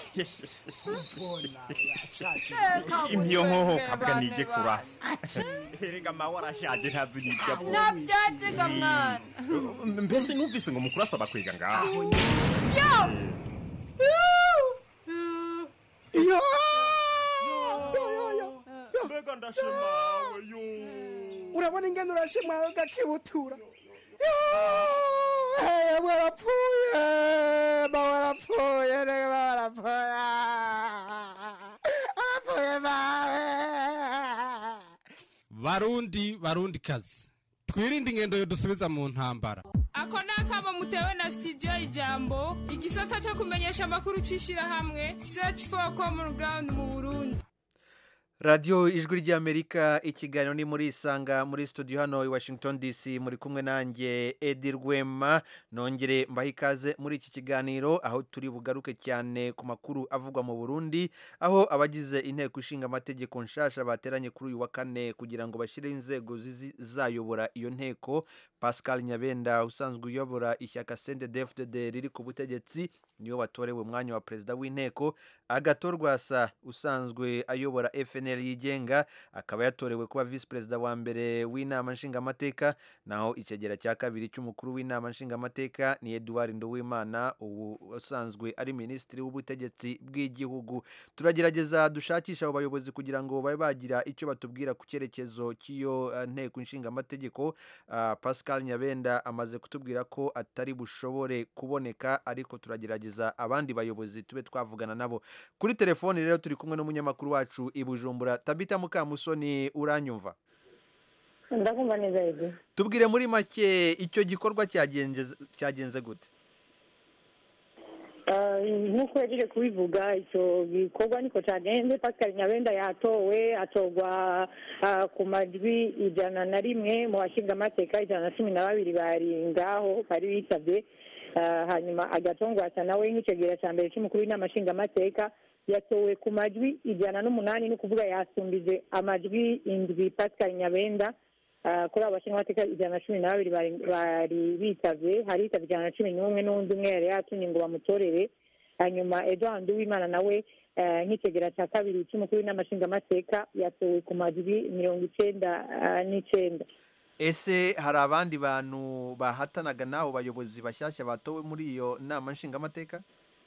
impiyo nkoho kabwa nige kurasa erega mawe arashaje ntazi n'ibyo avuga navyaziga mwana mbese numvise ngo mukurasa bakwega ngaho yo mbega ndashemawe yo urabona ingene urashimwawe gakibutura yewe warapfuye ba warapfuye rege ba warapfuye warapfuye bawe barundi barundi kazi twirinde ingendo yo dusubiza mu ntambara ako ni akamo mutewe na studio ijambo igisata cyo kumenyesha amakuru c'ishirahamwe search for common ground mu burundi radiyo ijwi ry'amerika ikiganiro ni muri isanga muri studio hano i washington dc muri kumwe nanjye edi rwema nongere mbahe ikaze muri iki kiganiro aho turi bugaruke cyane ku makuru avugwa mu burundi aho abagize inteko ishinga amategeko nshasha bateranye kuri uyu wa kane kugira ngo bashyireho inzego zizayobora iyo nteko pascal nyabenda usanzwe uyobora ishyaka sendedefdede riri ku butegetsi niwe watorewe umwanya wa perezida w'inteko agatorwasa usanzwe ayobora fnl yigenga akaba yatorewe kuba visi perezida wa mbere w'inama nshingamateka naho icegera cya kabiri cy'umukuru w'inama nshingamateka ni eduard nduwimana ubu usanzwe ari minisitiri w'ubutegetsi bw'igihugu turagerageza dushakisha abo bayobozi kugira ngo babe bagira icyo batubwira ku cyerekezo cy'iyo eh, nteko nshingamategeko Ah, pascal nyabenda amaze kutubwira ko atari bushobore kuboneka ariko turagerageza abandi bayobozi tube twavugana nabo kuri telefoni rero turi kumwe n'umunyamakuru wacu i bujumbura tabita mukamusoni uranyumva ndakumva neza yego tubwire muri make icyo gikorwa cyagenze cyagenze gute Ah, nk'uko yaje kubivuga icyo gikorwa niko cyagenze pascal nyabenda yatowe atorwa ah, ku majwi ijana na rimwe mu bashingamateka ijana na cumi na babiri bari ngaho bari bitabye Ah, hanyuma agatongwasa nawe nk'icegera cya mbere cy'umukuru w'inama nshingamateka yatowe ku majwi ijana n'umunani ni ukuvuga yasumbije amajwi indwi pascal nyabenda Ah, kuri abo bashingamateka ijana na cumi na babiri bari bari bitavye hari hitavye ijana na cumi n'umwe n'undi umwe yari yatumye ngo bamutorere hanyuma edward uwimana nawe eh, nk'icegera cya kabiri cy'umukuru w'inama nshingamateka yatowe ku majwi mirongo icenda ah, n'icenda ese hari abandi bantu bahatanaga n'abo bayobozi bashyashya batowe muri iyo nama nshingamateka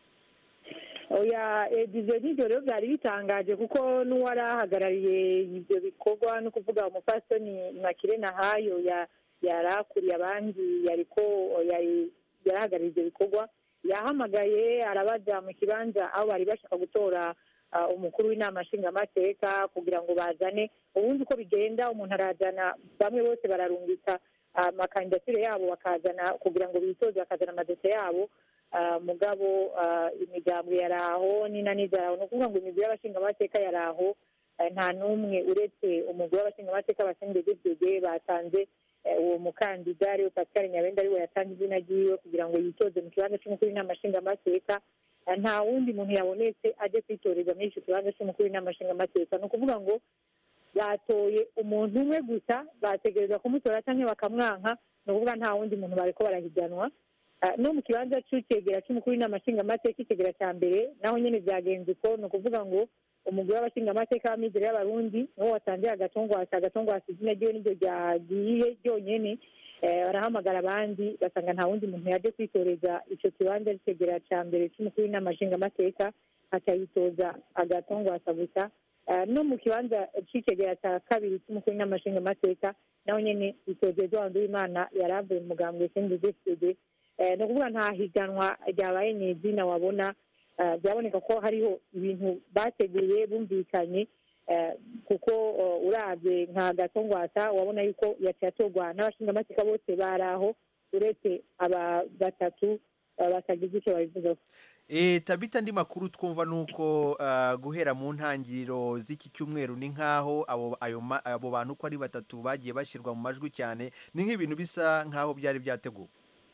oya ibyo n'ibyo rero byari bitangaje kuko n'uwari ahagarariye ibyo bikorwa no kuvuga umupasitoni makire nahayo ya- yari akuriye abandi yariko yari yari ahagarariye ibyo bikorwa yahamagaye arabaja mu kibanza aho bari bashaka gutora ah, umukuru w'inama nshingamateka kugira ngo bazane ubundi uko bigenda umuntu arazana bamwe bose bararungika amakandidatire yabo bakazana kugira ngo bitoze bakazana amadosiye yabo Ah, mugabo ah, imigambwe yari aho n'inaniza yari aho ni ukuvuga ngo imigwi y'abashingamateka yari aho eh, nta n'umwe uretse umugwi w'abashingamateka basengedegede batanze eh, uwo mukandida ariwe pascal nyabenda ariwe yatanze izina ryiwe kugira ngo yitoze mu kibanza cy'umukuru w'inama nshingamateka Eh, nta wundi muntu yabonetse aje kwitoreza muri icyo kibanza cy'umukuru w'inama nshingamateka ni ukuvuga ngo batoye umuntu umwe gusa bategereza kumutora cyangwa bakamwanka ni ukuvuga nta wundi muntu bariko barahiganwa Ah, no mu kibanza cy'ikegera cy'umukuru w'inama nshingamateka ikegera cya mbere naho nyine byagenze uko ni ukuvuga ngo umugore w'abashingamateka w'amizero y'abarundi niwo watangiye agatongwasi agatongwasi izina ryiwe niryo ryagiye ryonyene Eh, barahamagara abandi basanga nta wundi muntu yaje kwitoreza icyo kibanza cy'ikegera cya mbere cy'umukuru w'inama nshingamateka akayitoza agatongwasa gusa Eh, no mu kibanza cy'ikegera cya kabiri cy'umukuru w'inama nshingamateka naho nyene itoze eduard uwimana yari avuye mu mugambwe sndfd Eh, ni ukuvuga nta higanwa ryabaye ni izina wabona eh, byaboneka ko hariho ibintu bateguye bumvikanye eh, kuko eh, urabye nka gatongwasa wabona yuko yaciye atorwa n'abashingamateka bose bari aho uretse aba batatu eh, batagize icyo babivugaho E, tabita andi makuru twumva nuko ah, guhera mu ntangiriro z'iki cyumweru ni nkaho abo ayo ma- abo bantu uko ari batatu bagiye bashyirwa mu majwi cyane ni nk'ibintu bisa nkaho byari byateguwe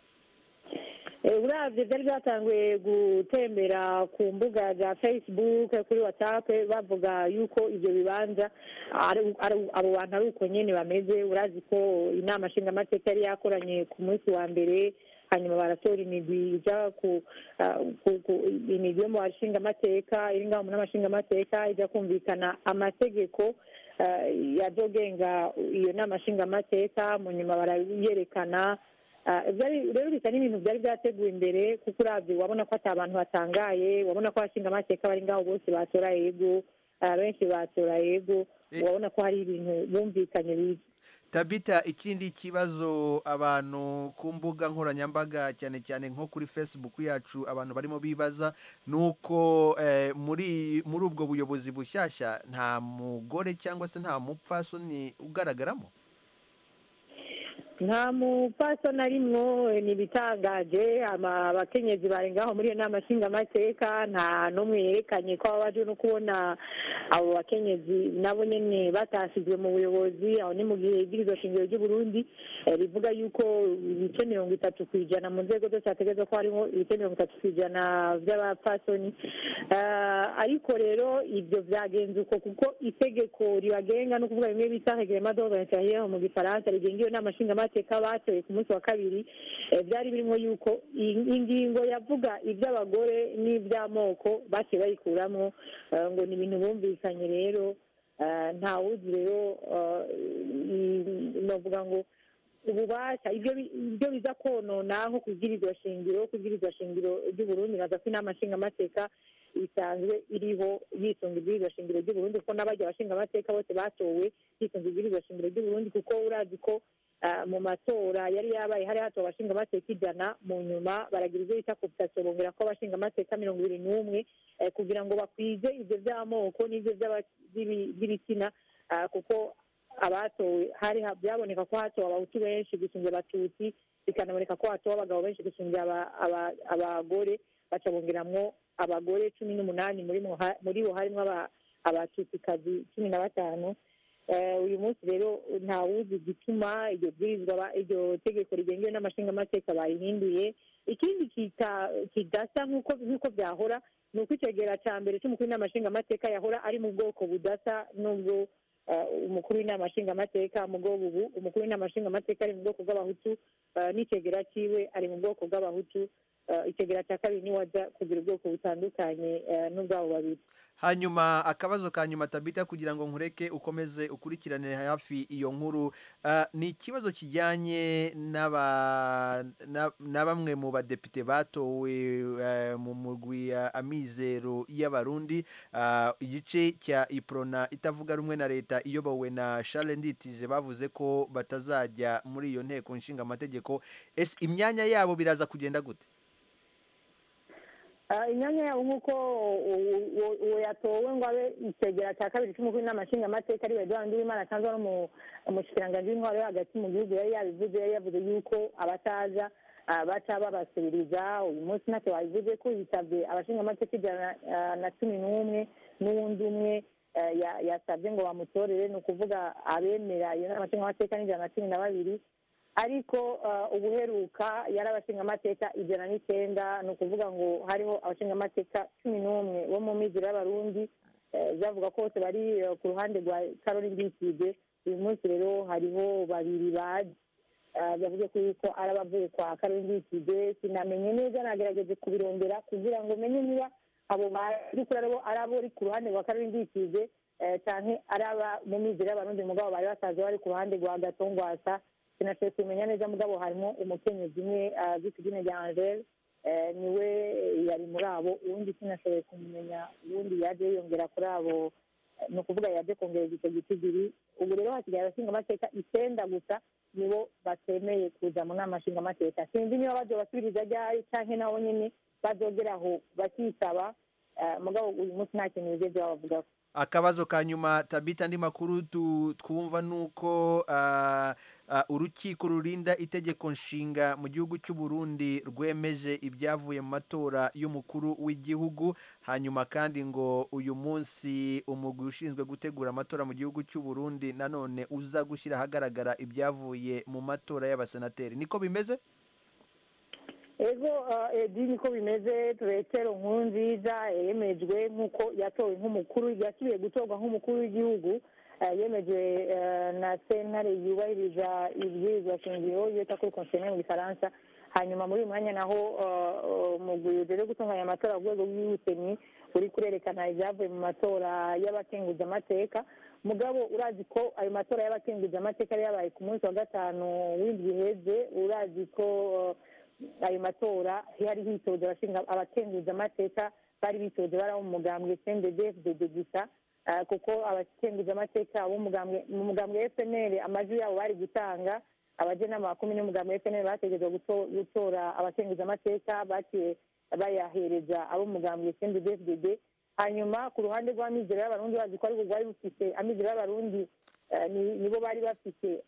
Eh, uravye vyari byatanguye gutembera ku mbuga za facebook kuri whatsapp bavuga yuko ivyo bibanza ari- ari- abo bantu ari uko nyene bameze urazi ko inama nshingamateka yari yakoranye ku munsi wa mbere hanyuma baratora imigwi ija ku ah, ku- ku- imigwi yo mu bashingamateka iri ngaho mu n'amashingamateka ija kumvikana amategeko ah, yazogenga iyo nama nshingamateka mu nyuma barayerekana Ah, byari- rero bisa n'ibintu byari byateguwe imbere kuko uravye wabona ko ata abantu batangaye wabona ko abashinga amateka bari ngaho bose batora yego ah, benshi batora yego wabona ko hari ibintu bumvikanye bibi tabita ikindi kibazo abantu ku mbuga nkoranyambaga cyane cyane nko kuri facebook yacu abantu barimo bibaza ni uko eh, muri muri ubwo buyobozi bushyashya nta mugore cyangwa se nta mupfasoni ugaragaramo nta mupfasoni arimwo ni ibitangaje ama- abakenyezi bari ngaho muri iyo nama nshingamateka nta n'umwe yerekanye ko baba baje no kubona abo bakenyezi nabo nyene batasizwe mu buyobozi aho ni mu gihe ibwirizwa shingiro ry'uburundi eh, rivuga yuko ibice mirongo itatu ku ijana mu nzego zose hategerezwa ko harimo ibice mirongo itatu ku ijana by'abapfasoni Eh, ariko rero ibyo byagenze uko kuko itegeko ribagenga no kuvuga bimwe bita reglement d'ordre intérieur mu gifaransa rigenga iyo nama nshingamateka nshingamateka batoye ku munsi wa kabiri eh, byari birimo yuko i- ingingo yavuga iby'abagore n'iby'amoko baciye bayikuramo eh, ngo ni ibintu bumvikanye rero eh, ntawuzi rero eh, i- novuga ngo ububasha ibyo bi- ibyo biza konona nko kubwirizwa shingiro kubwirizwa shingiro ry'uburundi naza ko inama nshingamateka isanzwe iriho yisunga ibwirizwa shingiro ry'uburundi kuko n'abajya abashingamateka bose batowe yisunga ibwirizwa shingiro ry'uburundi kuko urazi ko ah, mu matora yari yabaye hari hatowe abashingamateka ijana mu nyuma baragira ibyo bita cooptation bongera ko abashingamateka mirongo ibiri n'umwe eh, kugira ngo bakwize ibyo by'amoko n'ibyo by'aba- by'ibi- by'ibitsina ah, kuko abatowe hari ha- byaboneka ko hatowe abahutu benshi gusumbya abatutsi bikanaboneka ko hatowe abagabo benshi gusumbya aba- aba- abagore baca bongeramwo abagore cumi n'umunani muri mo ha- muri bo harimo aba- abatutsikazi cumi na batanu Eh, uyu munsi rero ntawuzi igituma iryo bwirizwa ba- iryo tegeko rigengewe n'amashingamateka bayihinduye ikindi kita- kidasa nk'uko nk'uko byahora ni uko icegera cya mbere cy'umukuru w'inama nshingamateka yahora ari mu bwoko budasa n'ubwo eh, umukuru w'inama nshingamateka mu bwoko ubu umukuru w'inama nshingamateka ari mu bwoko bw'abahutu eh, n'icegera ciwe ari mu bwoko bw'abahutu eh, icegera cya kabiri niwe aza kugira ubwoko butandukanye eh, n'ubwabo babiri hanyuma akabazo ka nyuma tabita kugira ngo nkureke ukomeze ukurikirane hafi iyo nkuru Ah, ni ikibazo kijyanye n'aba- na na bamwe mu badepite batowe eh, mu mugwi ya amizero y'abarundi Ah, igice cya iprona itavuga rumwe na leta iyobowe na Charles Nditije bavuze ko batazajya muri iyo nteko nshinga amategeko ese imyanya yabo biraza kugenda gute Ah, imyanya yabo nk'uko u- u- uwo yatowe ngo abe icyegera cya kabiri cy'umukuru w'inama nshingamateka ari Edouard Nduwimana asanzwe ari umu- umushikiranganji w'intwaro yo hagati mu gihugu yari yabivuze yari yavuze yuko abataza ah, baca babasubiriza uyu munsi ntacyo wabivuze ko yitabye abashingamateka ijana ah, na cumi n'umwe n'uwundi umwe eh, ya- yasabye ngo bamutorere ni ukuvuga abemera iyo nama nshingamateka ni ijana na cumi na babiri ariko uh, ubuheruka yari abashingamateka ijana n'icyenda ni ukuvuga ngo hariho abashingamateka cumi n'umwe bo mu miziro y'abarundi eh, bavuga ko bose bari eh, ku ruhande rwa karori mbikije uyu munsi rero hariho babiri baje Eh, yavuze ko yuko ari abavuye kwa karori mbikije sinamenye neza nagerageje kubirondera kugira ngo menye niba abo barikuri aribo ari abo uri ku ruhande rwa karori mbikije eh, canke ari aba mu miziro y'abarundi mugabo bari basanzwe bari ku ruhande rwa gatongwasa sinashoboye kumenya neza mugabo harimo umukenyezi umwe azwi ku izina rya angele eh, niwe yari muri abo uwundi sinashoboye kumenya uwundi yaje yiyongera kuri abo eh, ni ukuvuga yaje kongereza icyo gitigiri ubu rero hasigaye abashingamateka icyenda gusa nibo batemeye kuza mu nama nshingamateka sinzi niba bazobasubiriza ryari canke nabo nyene bazogeraho bakisaba eh, mugabo uyu munsi nta kintu bigeze babavugako akabazo ka nyuma tabita andi makuru tu- twumva nuko ah, ah, urukiko rurinda itegeko nshinga mu gihugu cy'u Burundi rwemeje ibyavuye mu matora y'umukuru w'igihugu hanyuma kandi ngo uyu munsi umugwi ushinzwe gutegura amatora mu gihugu cy'u Burundi nanone uza gushyira ahagaragara ibyavuye mu matora y'abasenateri niko bimeze ego eh, edi niko bimeze turetero nkuru nziza yemejwe nk'uko yatowe nk'umukuru yasubiye gutorwa nk'umukuru w'igihugu eh, yemejwe eh, na sentare yubahiriza ibwirizwa shingiro iyo kuri konsiyoneri mu gifaransa hanyuma muri uyu mwanya naho umugwi ujejwe gutunganya amatora ku rwego rw'ubutemi uri kurerekana ibyavuye mu matora y'abakenguzamateka mugabo urazi ko ayo matora y'abakenguzamateka yari yabaye ku munsi wa gatanu w'indwi iheze urazi ko eh, ayo matora yari hitoje abashinga abakenguzamateka bari bitoje bari abo mu mugambwe cndfdd gusa eh, kuko abakenguzamateka b'umugambwe mu mugambwe fnl amajwi yabo bari gutanga abajenama bakumi n'umugambwe fnl bategerezwa guto- gutora abakenguzamateka baciye bayahereza abo mu mugambwe cndfdd hanyuma ku ruhande rw'amizero y'abarundi bazi ko aribwo bwari bufite amizero y'abarundi eh, ni- nibo bari bafite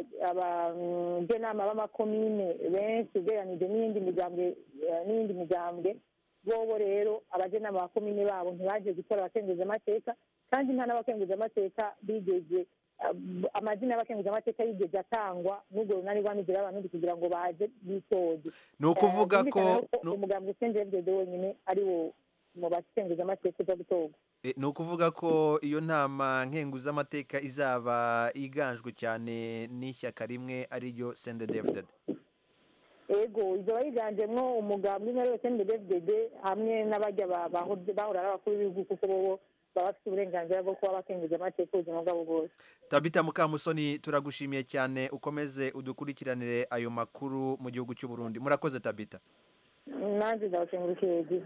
abajenama b'amakomine benshi ugereranije n'iyindi migambwe eh, n'iyindi migambwe bobo rero abajenama ba komine babo ntibaje gutora abakenguzamateka kandi nta n'abakenguzamateka bigeze eh, amazina y'abakenguzamateka yigeze atangwa n'urwo runani rw'amizero y'abarundi kugira ngo baje bitoze Ni ukuvuga Eh, ko- byumvikana rero nu- umugambwe cndfdd wenyine ari wo mu bakenguzamateka uza gutorwa E, ni ukuvuga ko iyo nama nkenguzamateka izaba iganjwe cyane n'ishyaka rimwe ariryo sendedefudede ego izo yiganjemo umugambwe umwe wese ndedefded hamwe n'abajya ba- baho- bahora ari abakuru b'ibihugu kuko bobo baba bafite uburenganzira bwo kuba bakenguza amateka ubuzima bwabo bwose tabita mukamusoni turagushimiye cyane ukomeze udukurikiranire ayo makuru mu gihugu cy'u Burundi murakoze tabita nanjye ndabashengurukiye yagize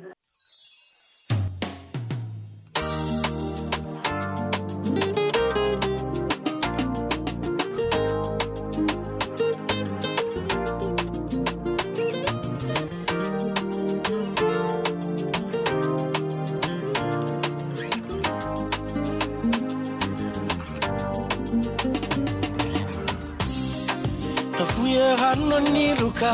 navuye hano niruka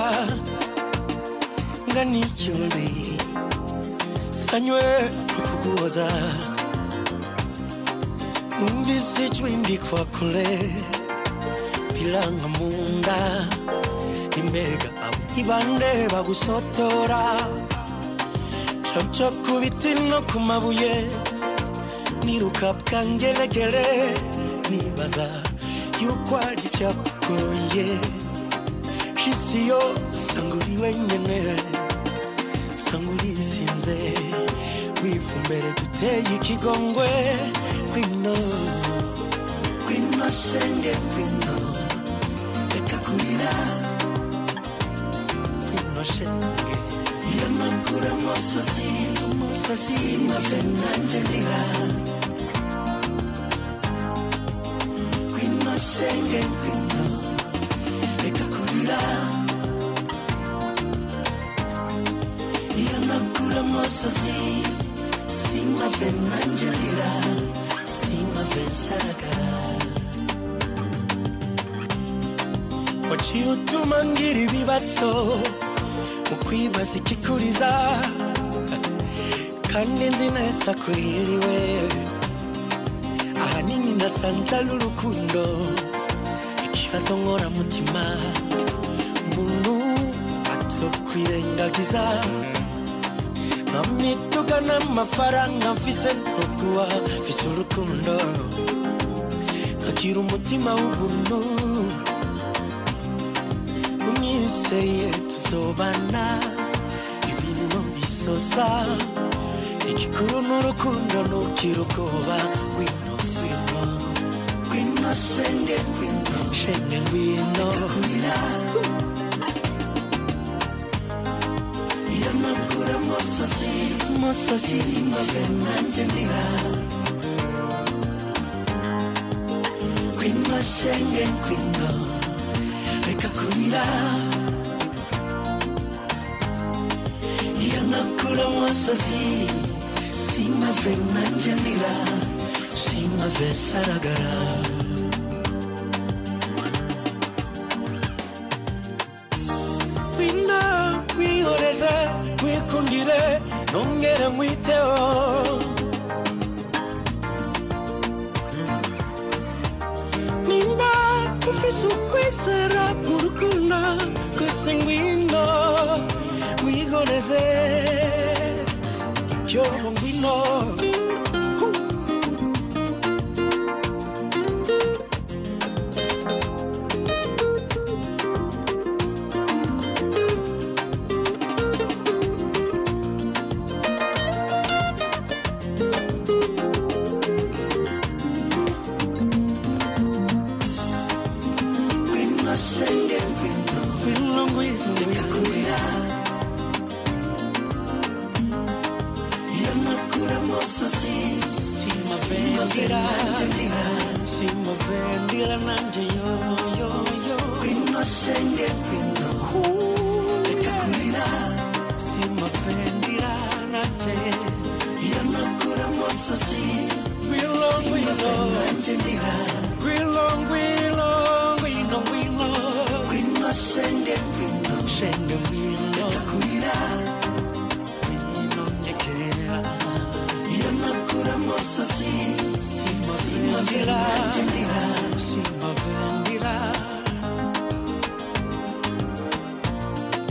ngana icyuri sanywe kukuguhoza numvise ijwi ndikwa kure biranga mu nda imbega abo ibande bagusotora camca ku biti no ku mabuye niruka bwangeregere nibaza yuko ari byakugoye isi yo sanga uri wenyine sanga urisinze wifumbere duteye ikigongwe kwino kwino shenge kwino reka kurira kwino shenge iyo nakura amosozi amosozi mave nanjye ndira kwino shenge kwino reka kurira iyo nakura amosozi simave nanjye ndira simave nsaragara waciye utuma ngira ibibazo mu kwibaza ikikuriza kandi nzi neza ko hiriwe ahanini nasanze ari urukundo ikibazo nkoramutima umuntu atokwirengagiza nkamituga n'amafaranga mfise ntuguha mfise urukundo nkagira umutima w'ubuntu umwiseye tuzobana ibintu bisosa igikuru n'urukundo ntugira ubwoba ngwino ngwino ngwino shenge ngwino shenge ngwino kurira iyo nakura amosozi amosozi mave nanjye ndira ngwino shenge ngwino reka kurira iyo nakura amosozi simave nanjye ndira simave saragara wina wihoreze wikundire nongere nkwiteho nimba ufise ukwizera mu rukundo kwese ngwino wihoreze ibyo ngwino ngwino shenge ngwino ngwino ngwino reka kurira iyo nakura amosozi simavendira simavendira nanje yoyoyo ngwino shenge ngwino reka kurira simavendira nanje iyo nakura amosozi ngwino ngwino nanje ndira ngwino ngwino ngwino ngwino ngwino shenge ngwino shenge ngwino reka kurira ngwino ndekera iyo nakura amosozi simavendira simavendira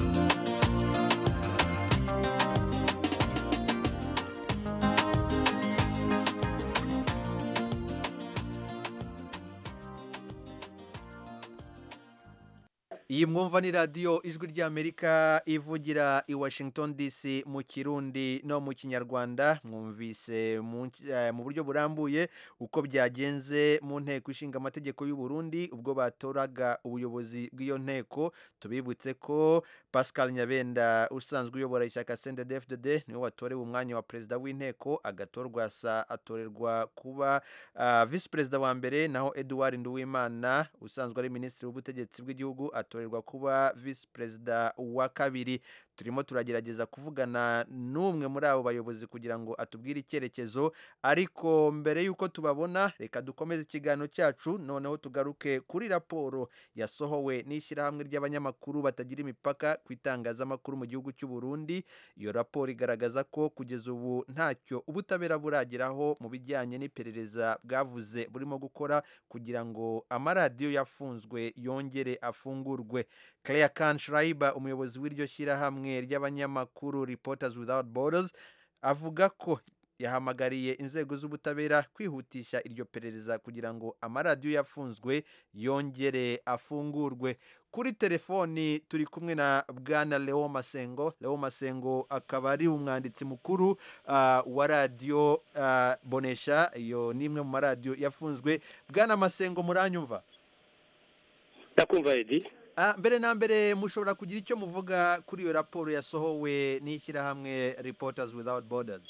iyi mwumva ni radiyo ijwi ry'amerika ivugira i washington dc mu kirundi no mu kinyarwanda mwumvise mu eh, mu buryo burambuye uko byagenze mu nteko ishinga amategeko y'u Burundi ubwo batoraga ubuyobozi bw'iyo nteko tubibutse ko pascal nyabenda usanzwe uyobora ishyaka cndfdd niwe watorewe umwanya wa perezida w'inteko agatorwa sa atorerwa kuba ah, visi perezida wa mbere naho edouard nduwimana usanzwe ari minisitiri w'ubutegetsi bw'igihugu atorerwa kuba visi perezida wa kabiri turimo turagerageza kuvugana n'umwe muri abo bayobozi kugira ngo atubwire icyerekezo ariko mbere y'uko tubabona reka dukomeze ikiganiro cyacu noneho tugaruke kuri raporo yasohowe n'ishyirahamwe ry'abanyamakuru batagira imipaka ku itangazamakuru mu gihugu cy'u Burundi iyo raporo igaragaza ko kugeza ubu ntacyo ubutabera burageraho mu bijyanye n'iperereza bwavuze burimo gukora kugira ngo amaradiyo yafunzwe yongere afungurwe Claire Kanshreiber umuyobozi w'iryo shyirahamwe ry'abanyamakuru Reporters Without Borders avuga ko yahamagariye inzego z'ubutabera kwihutisha iryo perereza kugira ngo amaradiyo yafunzwe yongere afungurwe kuri telefoni turi kumwe na bwana leo masengo leo masengo akaba ari umwanditsi mukuru ah, wa radiyo ah, bonesha iyo ni imwe mu maradiyo yafunzwe bwana masengo muranyumva ndakumva edi Ah, mbere na mbere mushobora kugira icyo muvuga kuri iyo raporo yasohowe n'ishyirahamwe reporters without borders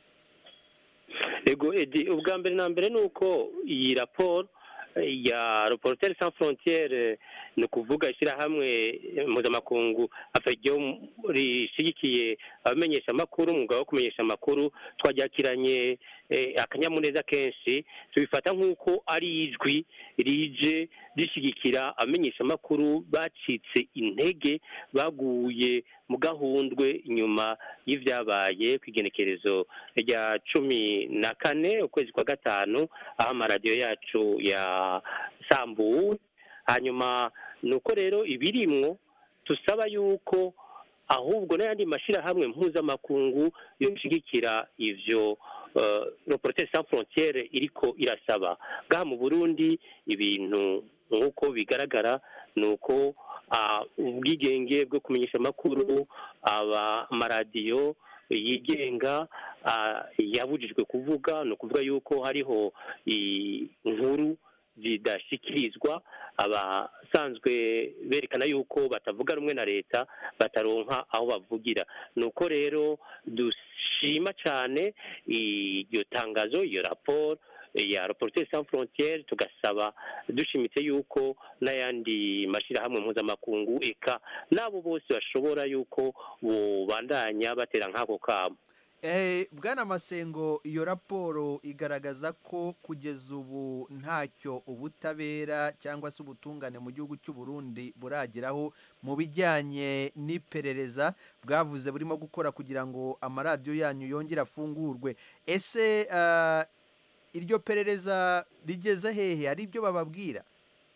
ego edi ubwa mbere na mbere ni uko iyi raporo eh, ya reporter sans frontiere ni ukuvuga ishyirahamwe eh, mpuzamakungu afegyo rishyigikiye abamenyesha amakuru umwuga wo kumenyesha amakuru twaryakiranye eh, akanyamuneza kenshi tubifata nk'uko ari ijwi rije rishyigikira abamenyesha amakuru bacitse intege baguye mu gahundwe nyuma y'ibyabaye ku igenekerezo rya cumi na kane ukwezi kwa gatanu aho amaradiyo yacu yasambuwe hanyuma ni uko rero ibirimwo tusaba yuko ahubwo n'ayandi mashyirahamwe mpuzamakungu yoshyigikira ivyo uh, reporter sans frontiere iriko irasaba ngaha mu burundi ibintu nk'uko bigaragara ni uko ah, ubwigenge bwo kumenyesha amakuru aba amaradiyo yigenga ah, yabujijwe kuvuga ni ukuvuga yuko hariho i- inkuru zidashyikirizwa abasanzwe berekana yuko batavuga rumwe na leta bataronka aho bavugira ni uko rero dushima cyane iryo tangazo iyo raporo ya reporter sans frontiere tugasaba dushimitse yuko n'ayandi mashyirahamwe mpuzamakungu eka n'abo bose bashobora yuko bubandanya batera nk'ako kamo Eh, bwana masengo iyo raporo igaragaza ko kugeza ubu ntacyo ubutabera cyangwa se ubutungane mu gihugu cy'u Burundi burageraho mu bijyanye n'iperereza bwavuze burimo gukora kugira ngo amaradiyo yanyu yongere afungurwe ese ah, iryo perereza rigeze hehe hari ibyo bababwira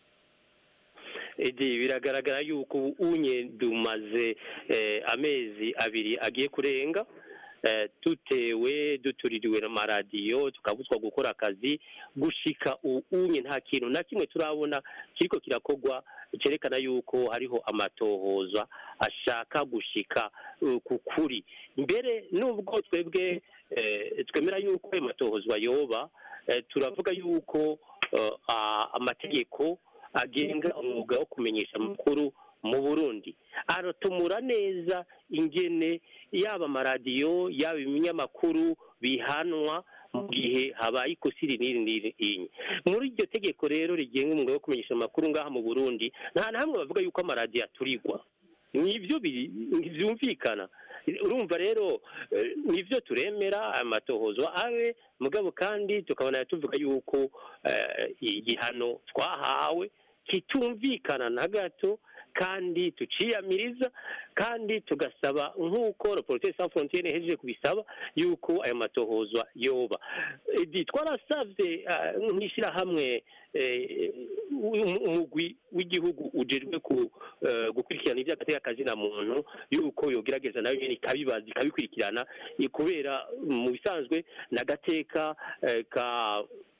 Edi biragaragara yuko ubu unye dumaze eh, amezi abiri agiye kurenga eh, dutewe dutuririwe n'amaradiyo tukabuzwa gukora akazi gushika ubu unye nta kintu na kimwe turabona kiriko kirakorwa cyerekana yuko hariho amatohoza ashaka gushika uh, ku kuri mbere nubwo twebwe eh, twemera yuko ayo matohozwa yoba eh, turavuga yuko eh, a- amategeko agenga umwuga wo kumenyesha amakuru mu burundi aratumura neza ingene yaba amaradiyo yaba ibinyamakuru bihanwa mu gihe habaye ikosa iri n'iri n'iri inye muri iryo tegeko rero rigenga umwuga wo kumenyesha amakuru ngaha mu burundi nta na hamwe bavuga yuko amaradiyo aturigwa nibyo biri- byumvikana urumva rero eh, nibyo turemera amatohozo abe mugabo kandi tukabona tuvuga yuko eh, igihano twahawe kitumvikana na gato kandi tuciyamiriza kandi tugasaba nk'uko reporter sans frontiere ihejeje kubisaba yuko aya matohozwa yoba Edi, twarasavye ah, nk'ishyirahamwe eh, um- umugwi w'igihugu ujejwe ku eh, gukurikirana iby'agatekakazi na muntu yuko yogerageza nayo nyene ikabibaza ikabikurikirana eh, kubera mu bisanzwe n'agateka eh, ka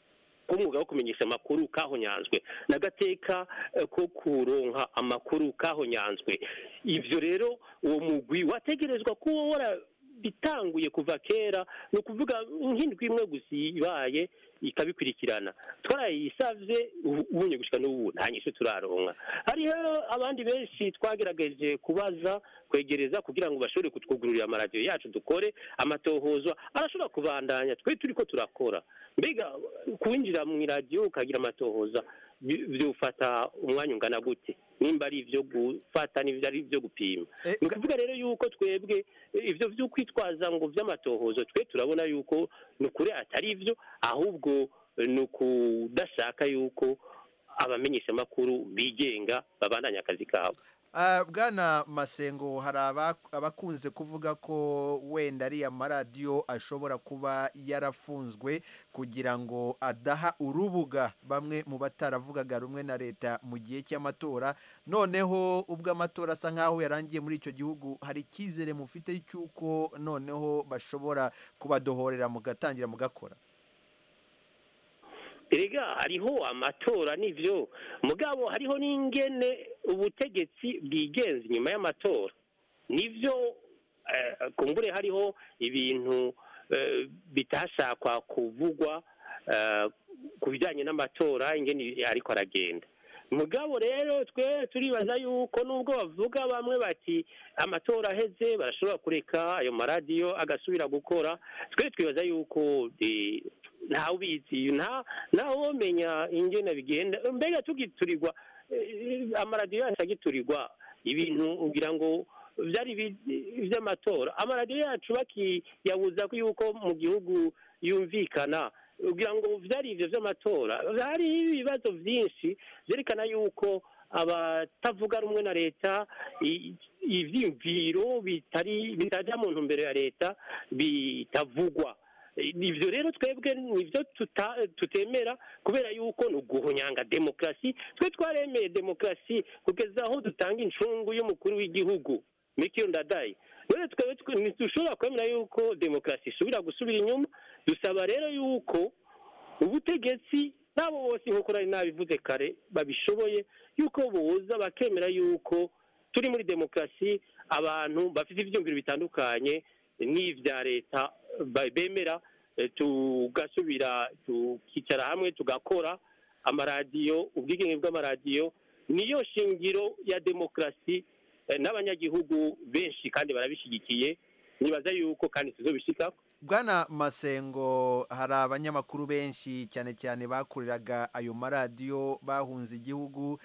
k'umwuga wo kumenyesha amakuru kahonyanzwe n'agateka eh, ko kuronka amakuru kahonyanzwe ivyo rero uwo mugwi wategerezwa kuba warabitanguye kuva kera ni ukuvuga nk'indwi imwe gusa ibaye ikabikurikirana twarayisavye ubu- ubunye gushika n'ubu nta nyishu turaronka hariho abandi benshi twagerageje kubaza kwegereza kugira ngo bashobore kutwugururira amaradiyo yacu dukore amatohozwa arashobora kubandanya twe turiko turakora mbega kwinjira mu iradiyo ukagira amatohoza bi- byufata umwanya ungana gute nimba ari ivyo gufata n'ivyo ari ivyo gupima ni ukuvuga rero yuko twebwe eh, ivyo vyo kwitwaza ngo vy'amatohozo twe turabona yuko ni ukuri atari ivyo ahubwo eh, ni ukudashaka yuko abamenyeshamakuru bigenga babandanya akazi kabo Ah, bwana masengo hari aba- abakunze kuvuga ko wenda ariya maradiyo ashobora kuba yarafunzwe kugira ngo adaha urubuga bamwe mu bataravugaga rumwe na leta mu gihe cy'amatora noneho ubwo amatora asa nk'aho yarangiye muri icyo gihugu hari icyizere mufite cy'uko noneho bashobora kubadohorera mugatangira mugakora erega hariho amatora n'ivyo mugabo hariho n'ingene ubutegetsi bwigenza inyuma y'amatora nivyo eh, kumbure hariho ibintu eh, bitashakwa kuvugwa eh, ku bijyanye n'amatora ingene ariko aragenda mugabo rero twe turibaza yuko nubwo bavuga bamwe bati amatora aheze barashobora kureka ayo maradiyo agasubira gukora twe twibaza yuko eh, ntawe ubizi nta ntawe womenya ingene bigenda mbega tugiturirwa eh, amaradiyo yacu agiturirwa ibintu ugira ngo byari ibi- iby'amatora amaradiyo yacu bakiyabuza ko yuko mu gihugu yumvikana ugira ngo byari ibyo by'amatora hariho ibibazo byinshi byerekana yuko abatavuga rumwe na leta i- ivyiyumviro bitari bitajya mu ntumbero ya leta bitavugwa ibyo rero twebwe nibyo tuta- tutemera kubera yuko ni uguhonyanga demokarasi twe twaremeye demokarasi kugeza aho dutanga incungu y'umukuru w'igihugu mikiro ndadaye rero twebwe twe- ntidushobora kwemera yuko demokarasi isubira gusubira inyuma dusaba rero yuko ubutegetsi n'abo bose nk'uko nari nabivuze kare babishoboye yuko boza bakemera yuko turi muri demokarasi abantu bafite ibyumviro bitandukanye n'ibya leta ba- bemera eh, tugasubira tukicara hamwe tugakora amaradiyo ubwigenge bw'amaradiyo niyo shingiro ya demokarasi eh, n'abanyagihugu benshi kandi barabishyigikiye nibaza yuko kandi tuzobishikako bwana masengo hari abanyamakuru benshi cyane cyane bakoreraga ayo maradiyo bahunze igihugu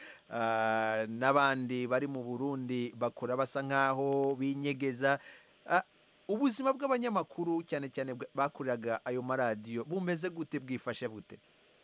ah, n'abandi bari mu burundi bakora basa nk'aho binyegeza Ah, ubuzima bw'abanyamakuru cyane cyane bwa- bakoreraga ayo maradiyo bumeze gute bwifashe bute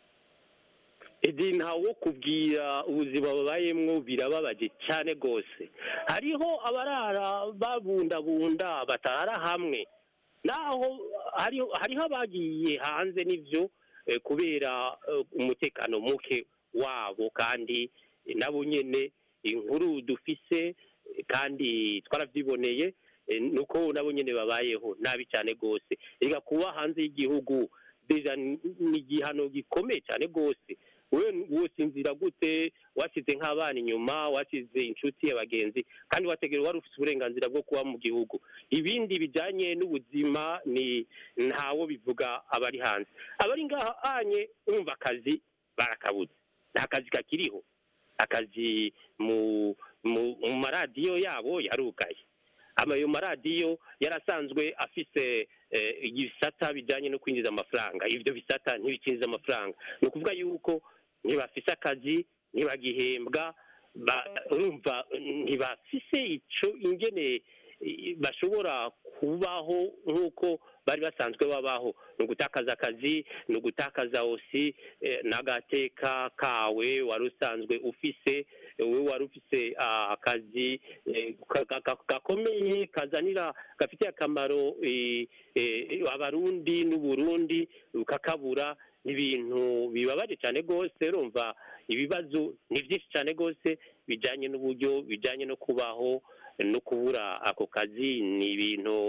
edi ntawo kubwira ubuzima babayemwo birababaje cyane rwose hariho abarara babundabunda batarara hamwe naho hariho hariho abagiye hanze n'ivyo eh, kubera eh, umutekano muke wabo kandi eh, nabo nyene inkuru dufise eh, kandi twaravyiboneye eh, nuko nabo nyene babayeho nabi cyane rwose reka kuba hanze y'igihugu deja ni ni igihano gikomeye cyane rwose wewe wosinzira gute wasize nk'abana inyuma wasize inshuti abagenzi kandi wategera wari ufite uburenganzira bwo kuba mu gihugu ibindi bijyanye n'ubuzima ni ntawo bivuga abari hanze abari ngaha anye umva akazi barakabuze nta kazi kakiriho akazi mu mu mu maradiyo yabo yarugaye ama ayo maradiyo yarasanzwe afise eh, ibisata bijyanye no kwinjiza amafaranga ibyo bisata ntibikinjiza amafaranga ni ukuvuga yuko ntibafise akazi ntibagihembwa ba- urumva ntibafise ico ingene eh, bashobora kubaho nk'uko bari basanzwe babaho ni ugutakaza akazi ni ugutakaza osi eh, n'agateka kawe wari usanzwe ufise wowe wari ufise ah, akazi eh, ka- ka- ka- gakomeye kazanira gafitiye akamaro eh, eh, abarundi n'uburundi ukakabura ni ibintu bibabaje cyane rwose urumva ibibazo ni byinshi cyane rwose bijyanye n'uburyo bijyanye no kubaho no kubura ako kazi ni ibintu